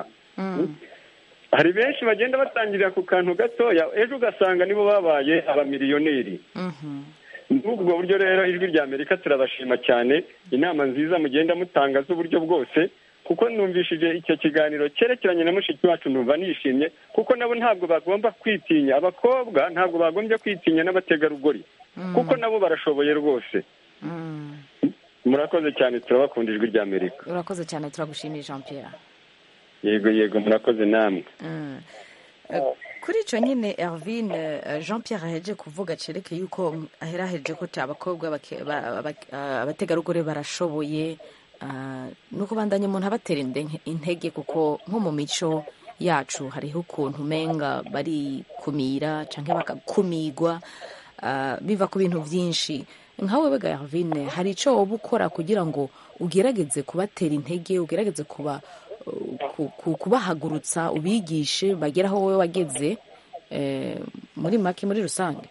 hari benshi bagenda batangirira ku kantu gatoya ejo ugasanga nibo babaye abamiliyoneri ubwo buryo rero ijwi rya amerika turabashima cyane inama nziza mugenda mutanga z'uburyo bwose kuko numvishije icyo kiganiro cyerekeranye na mushiki wacu numva nishimye kuko nabo ntabwo bagomba kwitinya abakobwa ntabwo bagombye kwitinya n'abategarugori kuko nabo barashoboye rwose murakoze cyane turabakunda ijwi rya amerika urakoze cyane turagushimiye jean pierre yego yego murakoze namwe Mm. Eh, kuri icyo nyine Ervin eh, Jean Pierre aheje kuvuga cerekeye yuko aheraheje ko ta abakobwa bake- ba- ba- ah, abategarugori barashoboye ah, nuko bandanye umuntu abatera inde- intege kuko nko mu mico yacu hariho ukuntu umenga bari kumira cyangwa bakakumigwa ah, biva ku bintu byinshi nkawe wega Ervin hari icyo woba ukora kugira ngo ugerageze kubatera intege ugerageze kuba ku- ku- kubahagurutsa ubigishe bagere aho wowe wageze eh, muri make muri rusange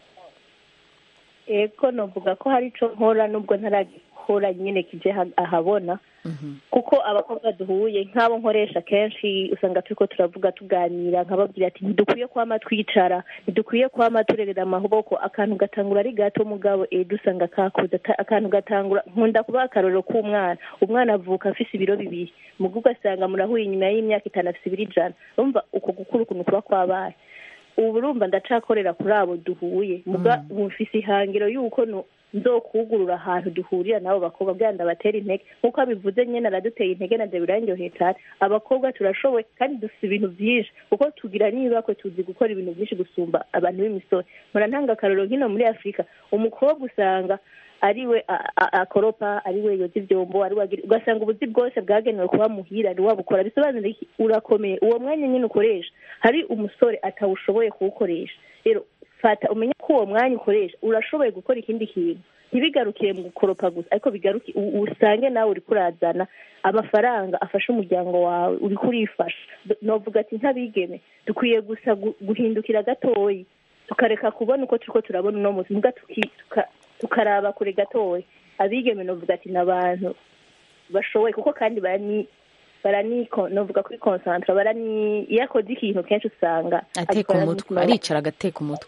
ego novuga ko hari ico nkora nubwo ntaragikora nyine kije ha- ahabona kuko abakobwa duhuye nk'abo nkoresha kenshi usanga turiko turavuga tuganira nkababwira ati ntidukwiye kwama twicara ntidukwiye kwama turerera amaboko akantu gatangura ari gato mugabo ejo usanga kakuze ata- akantu gatangura nkunda kubaha akarorero k'umwana umwana avuka afise ibiro bibiri mugo ugasanga murahuye inyuma y'imyaka itanu afise ibiro ijana urumva uko gukura ukuntu kuba kwabaye ubu urumva ndacakorera kuri abo duhuye muga mufise ihangiro yuko no- nzokugurura ahantu duhurira n'abo bakobwa bwa ndabatera intege nk'uko abivuze nyine araduteye intege na biranyoheye cyane abakobwa turashoboye kandi dufite ibintu byinshi kuko tugira n'ibakwe tuzi gukora ibintu byinshi gusumba abantu b'imisoro mpora ntanga akarorero nk'ino muri afurika umukobwa usanga ariwe a- a- akoropa ariwe yoza ibyombo ariwe agira ugasanga ubuzi bwose bwagenewe kuba muhira ni wabukora bisobanura iki urakomeye uwo mwanya nyine ukoresha hari umusore atawushoboye kuwukoresha rero fata umenye ko uwo mwanya ukoresha urashoboye gukora ikindi kintu ntibigarukire mu gukoropa gusa ariko bigaruke u- usange nawe uri kurazana amafaranga afasha umuryango wawe uri kurifasha D- novuga ati nk'abigeme dukwiye gusa gu- guhindukira gatoyi tukareka kubona uko turiko turabona uno munsi muga tuki- tuka- tukaraba kure gatoya abigeme novuga ati ni abantu bashoboye kuko kandi barani barani novuga kuri konsantra barani iyo akoze ikintu kenshi usanga ateka agikora umutwe n'umutima aricara agateka umutwe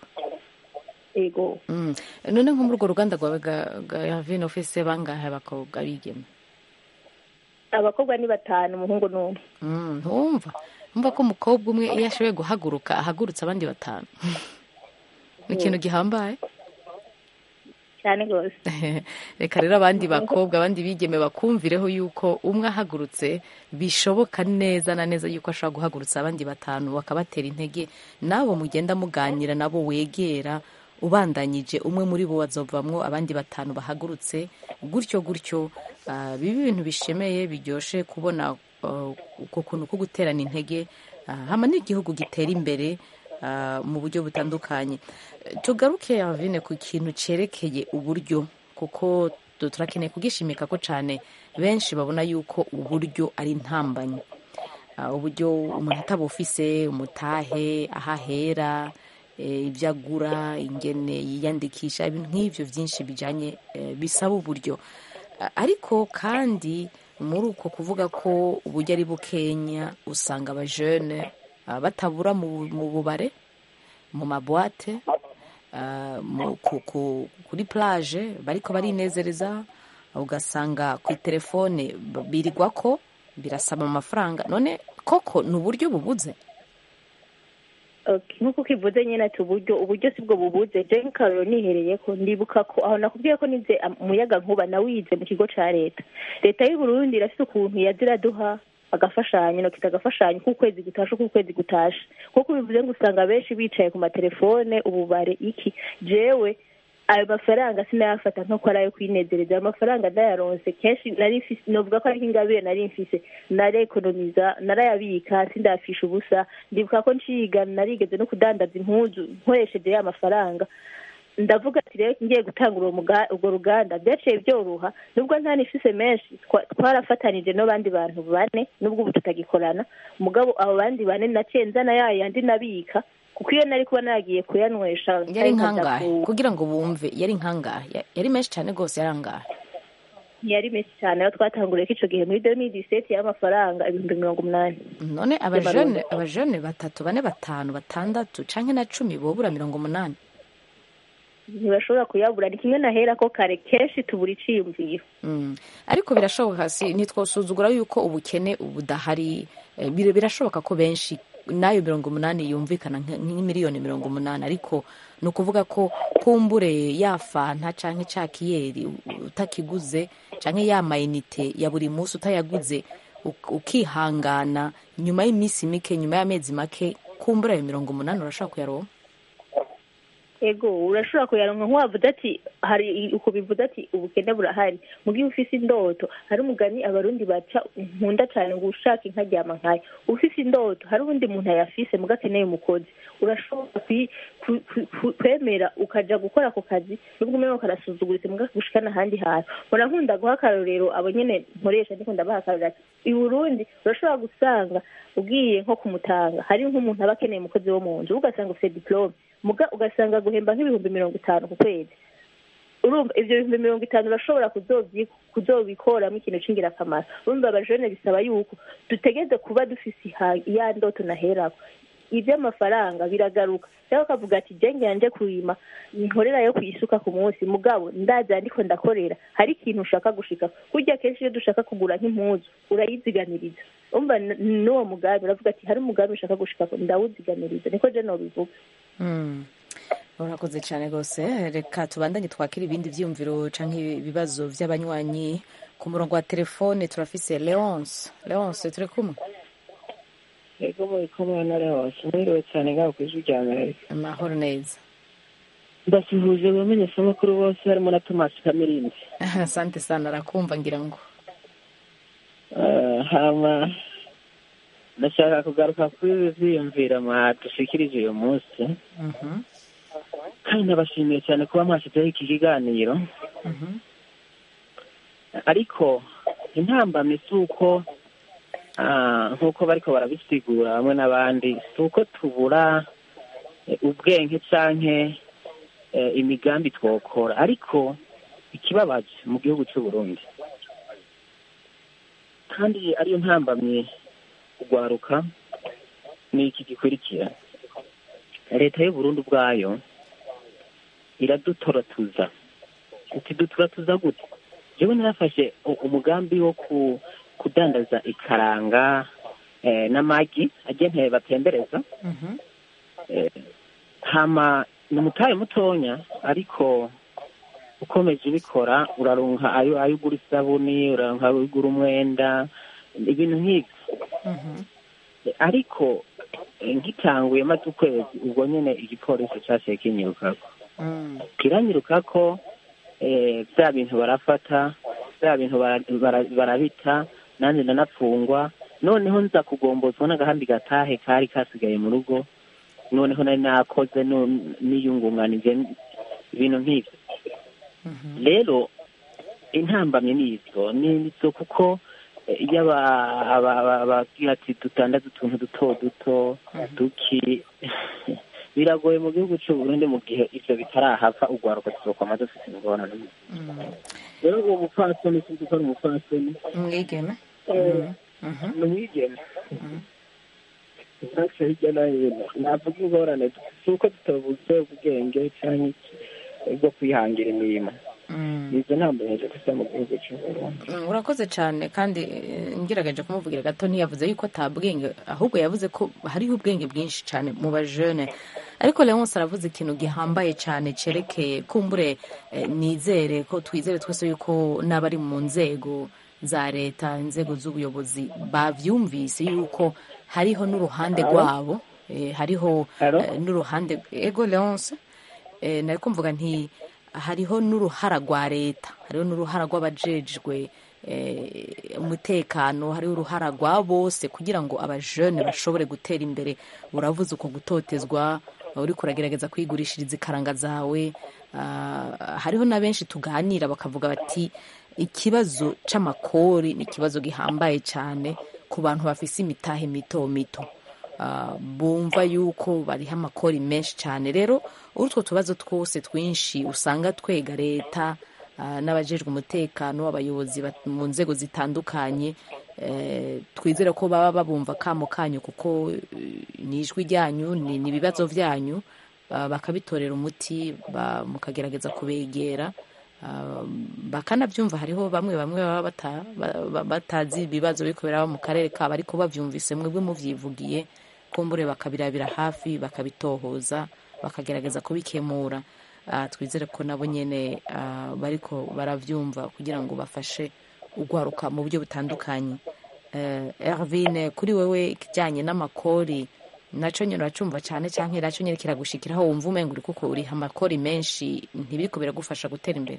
ego Mm. none nko muri urwo ruganda rwawe ga- ga Ervin ufise bangahe abakobwa bigeme abakobwa ni batanu umuhungu n'umwe Mm, ntumva umva ko umukobwa umwe iyo ashoboye guhaguruka ahagurutsa abandi batanu ni ikintu gihambaye cyane rwose reka rero abandi bakobwa abandi bigeme bakumvireho yuko umwe ahagurutse bishoboka neza na neza yuko ashobora guhagurutsa abandi batanu bakabatera intege nabo mugenda muganira nabo wegera ubandanyije umwe muri bo bazovamwo abandi batanu bahagurutse gutyo gutyo ah, bibe ibintu bishemeye biryoshe kubona ah, uko kuntu ko guterana intege ah, hama n'igihugu gitera imbere ah, mu buryo butandukanye Eh, tugaruke Yavine ku kintu cerekeye uburyo kuko tu- turakeneye kugishimika ko cyane benshi babona yuko uburyo ari intambanyi Ah, uburyo umuntu ataba ufise umutahe ahahera eh, ibyo agura ingene yiyandikisha ibintu nk'ibyo byinshi bijanye eh, bisaba uburyo Ah, ariko kandi muri uko kuvuga ko uburyo ari bukenya usanga abajene ah, batabura mu mu bubare mu mabwate ah, mu- ku- ku- kuri plage bariko barinezereza ugasanga ku telefone b- birigwa ko birasaba amafaranga none koko ni uburyo bubuze Okay, nk'uko ukivuze nyine ati uburyo uburyo si bwo bubuze je nk'akarorero nihereye ko ndibuka ko aho nakubwiye ko nize am- umuyaga nkuba nawize mu kigo ca leta leta y'u Burundi irafise ukuntu yaza iraduha agafashanyo no kita agafashanyo k'ukwezi gutashe k'ukwezi gutashe nk'uko bivuze ngo usanga benshi bicaye ku matelefone ububare iki jewe ayo mafaranga sinayafata nko ko ari ayo kwinezereza ayo mafaranga ndayaronse kenshi nari mfise novuga ko ari nk'ingabire nari mfise narekonomiza narayabika sindafisha ubusa ndibuka ko nciga narigeze no kudandaza impuzu nkoresheje ya mafaranga ndavuga ati rero ngiye gutanga uwo muga- urwo ruganda byaciye byoroha nubwo nta nifise menshi twa- twarafatanije n'abandi bantu bane nubwo ubu tutagikorana mugabo abo bandi bane naciye nzana ya yandi nabika kuko iyo nari kuba nagiye kuyanywesha yari nari nkaja nkangahe ku- kugira ngo bumve yari nkangahe Ya- yari menshi cyane rwose yari angahe ntiyari menshi cyane aho twatanguriye ko ico gihe muri 2017 y'amafaranga ibihumbi mirongo umunani none abajene abajene batatu bane batanu batandatu canke na cumi bobura mirongo umunani ntibashobora kuyabura ni kimwe nahera ko kare kenshi tubura iciyumviro Mm. ariko birashoboka si ntitwosuzugura yuko ubukene budahari eh, bir- birashoboka ko benshi n'ayo mirongo umunani yumvikana nk- nk'imiliyoni mirongo umunani ariko ni ukuvuga ko kumbure ya fanta canke ca kiyeri u- utakiguze canke ya mayinite ya buri munsi utayaguze uk- ukihangana nyuma y'iminsi mike nyuma y'amezi make kumbura ayo mirongo umunani urashobora kuyaronka ego urashobora kuyaronka nk'uwavuze ati hari uko bivuze ati ubukene burahari mu gihe ufise indoto hari umugani abarundi baca nkunda cyane ngo ushaka inka ryama nkayo ufise indoto hari ubundi muntu ayafise muga akeneye umukozi urashobora kwi- ku- ku- ku- kwemera ukaja gukora ako kazi nubwo umenya karasuzuguritse muga gushikana ahandi hantu mpora nkunda guha akarorero abo nyene nkoresha ndiko ndabaha akarorero ati i burundi urashobora gusanga ugiye nko kumutanga hari nk'umuntu aba akeneye umukozi wo mu nzu ugasanga ufite diplome muga ugasanga guhemba nk'ibihumbi mirongo itanu ku kwezi urumva ivyo bihumbi mirongo itanu urashobora kuzovyi- kuzobikoramo ikintu c'ingirakamaro urumva abajene bisaba yuko dutegeze kuba dufise iha- ya ndoto naherako ivy'amafaranga biragaruka cyangwa ukavuga ati je nganje kurima nkorera yo kwisuka ku munsi mugabo ndaza ndiko ndakorera hari ikintu ushaka gushika kurya kenshi iyo dushaka kugura nk'impuzu urayiziganiriza umva n- n'uwo mugambi uravuga ati hari umugambi ushaka gushika ndawuziganiriza niko je nobivuga Mm. urakoze cyane rwose reka tubandanye twakira ibindi byiyumviro cyangwa ibibazo by'abanywanyi ku murongo wa telefone turafise leonce leonce turi kumwe yego muri kumwe na leonce mwiriwe cyane ngaho ku ijwi rya amerika amahoro neza ndasuhuje abamenyeshamakuru bose harimo na tomasi kamirindi asante sana arakumva ngira ngo Eh, hama ndashaka kugaruka kuri ibi byiyumvira mwadushikirije uyu munsi Mhm, kandi ndabashimiye cyane kuba mwashyizeho iki kiganiro mhm. ariko intambamyi si uko ah, nk'uko bariko barabisigura hamwe n'abandi si uko tubura eh, ubwenge canke eh, imigambi twokora ariko ikibabaje mu gihugu cy'u Burundi kandi ariyo ntambamye kugwaruka ni iki gikurikira leta y'u Burundi ubwayo iradutoratuza uti duturatuza gute jewe narafashe u- umugambi wo ku kudandaza ikaranga eh, n'amagi agenteye batembereza Mhm. eh, hama ni umutahe mutonya ariko ukomeje ubikora uraronka ayo ayo ugura isabuni uraronka ayo ugura umwenda ibintu nk'ibyo Mhm. Eh, ariko eh, ngitanguye maze ukwezi ubwo nyene igipolisi caciye kinyirukako Mm. kiranyirukako eh, bya bintu barafata bya bintu bara- bara- barabita nanjye ndanapfungwa noneho nza kugombozwa n'agahandi gatahe kari kasigaye mu rugo noneho nari nakoze nu- niyungunganije ibintu nk'ibyo rero intambamye ni izo ni izo kuko eh, iyo aba- aba- aba- bagira ati dutandaze utuntu duto duto duki biragoye mu gihugu cy'u Burundi mu gihe ivyo bitarahava ugwaruka tuzokwama dufite ingorane rero uwo mupfasoni sinzi ko ari umupfasoni mwigeme Eh, Mhm. ni umwigeme ntaco hirya no hino navuga ingorane si uko tutabuze ubwenge canke iki bwo kwihangira imirimo Mm. nizo ntambuyeje gusa mu gihugu cy'u Burundi Mm, urakoze cyane kandi eh, ngerageje kumuvugira gato ntiyavuze yuko atabwenge ahubwo yavuze ko hariho ubwenge bwinshi cyane mu bajene ariko leonce aravuze ikintu gihambaye cyane cyerekeye kumbure eh, nizere ko twizere twese yuko n'abari mu nzego za leta inzego z'ubuyobozi bavyumvise yuko hariho n'uruhande Alo? rwabo eh, hariho Alo? eh, n'uruhande ego leonce eh, nari kumvuga nti hariho n'uruhara rwa leta hariho n'uruhara rw'abajejwe eh, umutekano hariho uruhara rwa bose kugira ngo abajene bashobore gutera imbere uravuze uko gutotezwa uri kuragerageza kwigurishiriza ikaranga zawe ah, hariho na benshi tuganira bakavuga bati ikibazo c'amakori ni ikibazo gihambaye cyane ku bantu bafise imitahe mito mito Ah, bumva yuko bariho amakori menshi cyane rero utwo tubazo twose twinshi usanga twega leta ah, n'abajejwe umutekano abayobozi bat- mu nzego zitandukanye eh, twizere ko baba babumva kamo kanyu kuko eh, ni ijwi ryanyu ni ni ibibazo byanyu ah, bakabitorera umuti ba- mukagerageza kubegera ah, bakanabyumva hariho bamwe bamwe baba bata- ba- ba- batazi ibibazo biriko biraba mu karere kabo ariko bavyumvise mwebwe muvyivugiye kumbure bakabirabira hafi bakabitohoza bakagerageza kubikemura Ah, twizere ko nabo nyene ah, bariko baravyumva kugira ngo bafashe ugwaruka mu buryo butandukanye Eh, Ervine kuri wewe ikijyanye n'amakori nacyo nyine uracumva cyane cyangwa nacyo nyine kiragushikiraho wumva umenga uri kuko uriha amakori menshi ntibiriko biragufasha gutera imbere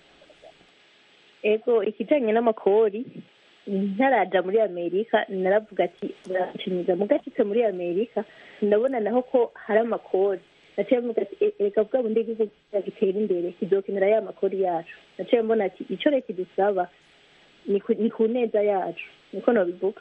ego ikijyanye n'amakori ntaraja muri amerika naravuga ati barashimiza mugacitse muri amerika ndabona naho ko hari amakori naciye mvuga ati "E- reka bwa bundi igihugu gitera imbere kizokenera ya makori yacu naciye mbona ati icyo leta idusaba ni ku- ni ku neza yacu niko nabivuga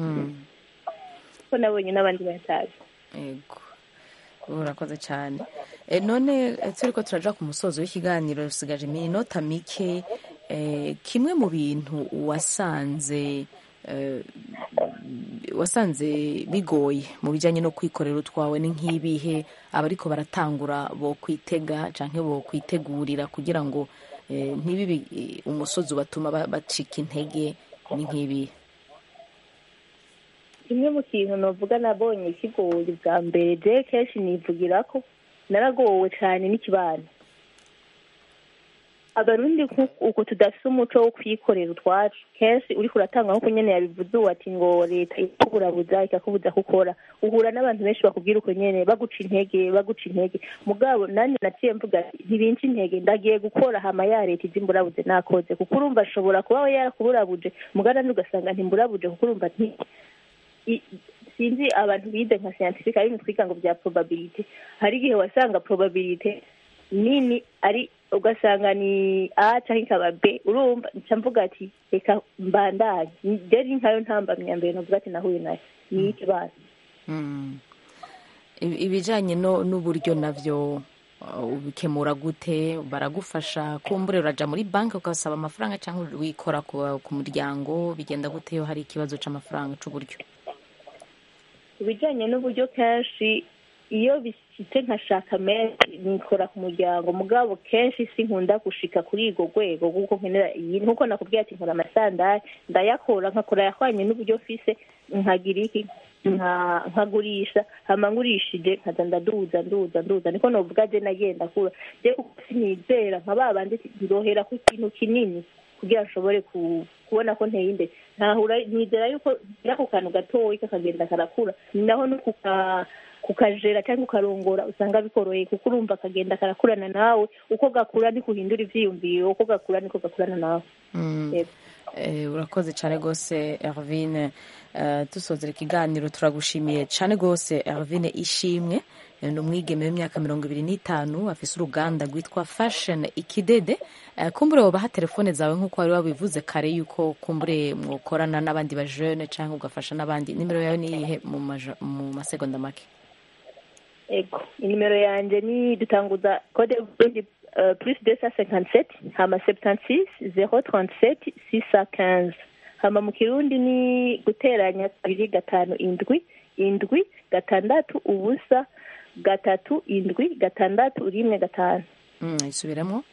ko nabonye n'abandi bayatazi yego urakoze cyane e, none eh, turiko turaja ku musozo w'ikiganiro rusigaje iminota mike eh, kimwe mu bintu wasanze eh, wasanze bigoye mu bijyanye no kwikorera utwawe ni nk'ibihe abariko baratangura bo kwitega canke bo kwitegurira kugira ngo eh, ntibibe eh, umusozi ubatuma ba- bacika intege ni nk'ibihe kimwe mu kintu navuga nabonye kigoye bwa mbere je kenshi nivugira ko naragowe cyane n'ikibano abarundi nku- uko tudafise umuco wo kwikorera utwacu kenshi uriko uratanga nkuko nyene yabivuze uwo ati ngo leta ikakuburabuza ikakubuza gukora uhura n'abantu benshi bakubwira uko nyene baguca intege baguca intege mugabo nanjye naciye mvuga ati ntibinca intege ndagiye gukora hama ya leta izi mburabuze nakoze kuko urumva ashobora kuba we yarakuburabuje mugana ugasanga ntimburabuje kuko urumva nti i- sinzi abantu bize nka scientifique ari twiga ngo bya probability hari igihe wasanga probability nini ari ugasanga ni a cyangwa ikaba b urumva nca mvuga ati reka mbandanye rero nkayo ntambamya mbere navuga ati nahuye nayo ni ikibazo Mm. Ibi- ibijanye no n'uburyo navyo uh, ubikemura gute baragufasha kumbure uraja muri banki ugasaba amafaranga cyangwa wikora ku, ku muryango bigenda gute iyo hari ikibazo c'amafaranga c'uburyo ibijyanye n'uburyo kenshi iyo bishyitse nkashaka menshi nikora ku muryango mugabo kenshi sinkunda gushika kuri urwo rwego kuko nkenera iyi nkuko nakubwiye ati nkora amasandari ndayakora nkakora yahwanye n'uburyo mfise nkagira iki nka- nkagurisha hama ngurishije nkaza ndaduza nduza nduza niko novuga je nagenda kura je kuko sinizera nka ba bandi ndohera ku kintu kinini kugira nshobore ku- kubona ko nteye imbere ntahura nizera yuko ngira ku kantu gatoyi kakagenda karakura ni naho no kuka kukajera cyangwa ukarongora usanga bikoroheye kuko urumva kagenda karakurana nawe uko gakura niko uhindura ivyiyumviro uko gakura niko gakurana nawe Mm. Yego. Eh, urakoze cyane rwose Ervine Eh, dusozera ikiganiro turagushimiye cyane rwose Ervine ishimwe Eh, ni umwigeme w'imyaka mirongo ibiri n'itanu afise uruganda rwitwa fashion ikidede Eh, kumbure wobaha telefone zawe nk'uko wari wabivuze kare yuko kumbure mwokorana n'abandi bajene cyangwa ugafasha n'abandi nimero yawe niyihe mu maja- mu masegonda make ego inimero yanjye ni dutanguza kode y'uburundi uh, plus deux cent cinquante sept hama septante six zero trente sept six cent quinze hama mu kirundi ni guteranya kabiri gatanu indwi indwi gatandatu ubusa gatatu indwi gatandatu rimwe gatanu Mm, isubiremo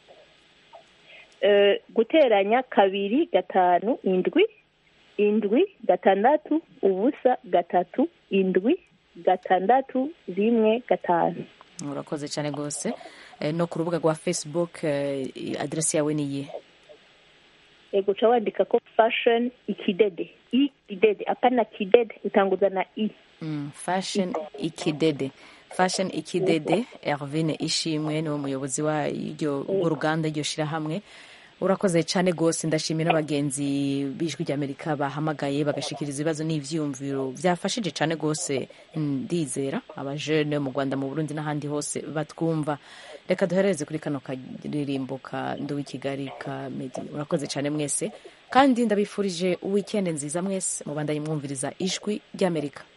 Eh, guteranya kabiri gatanu indwi indwi gatandatu ubusa gatatu indwi gatandatu rimwe gatanu urakoze cyane rwose Eh, no ku rubuga rwa facebook eh, aderesi yawe niyihe ego uca wandika ko fashion ikidede ikidede apana kidede utanguza na i Mm, fashion ikidede fashion ikidede Ervine ishimwe niwe muyobozi wa iryo urwo ruganda iryo shirahamwe urakoze cyane rwose ndashimira abagenzi b'ijwi ry'amerika bahamagaye bagashikiriza ibibazo n'ivyiyumviro byafashije cyane rwose ndizera abajene mu rwanda mu burundi n'ahandi hose batwumva reka duhereze kuri kano karirimbo ka nduwi kigali ka medi urakoze cyane mwese kandi ndabifurije weekend nziza mwese mubandanye mwumviriza ijwi ry'amerika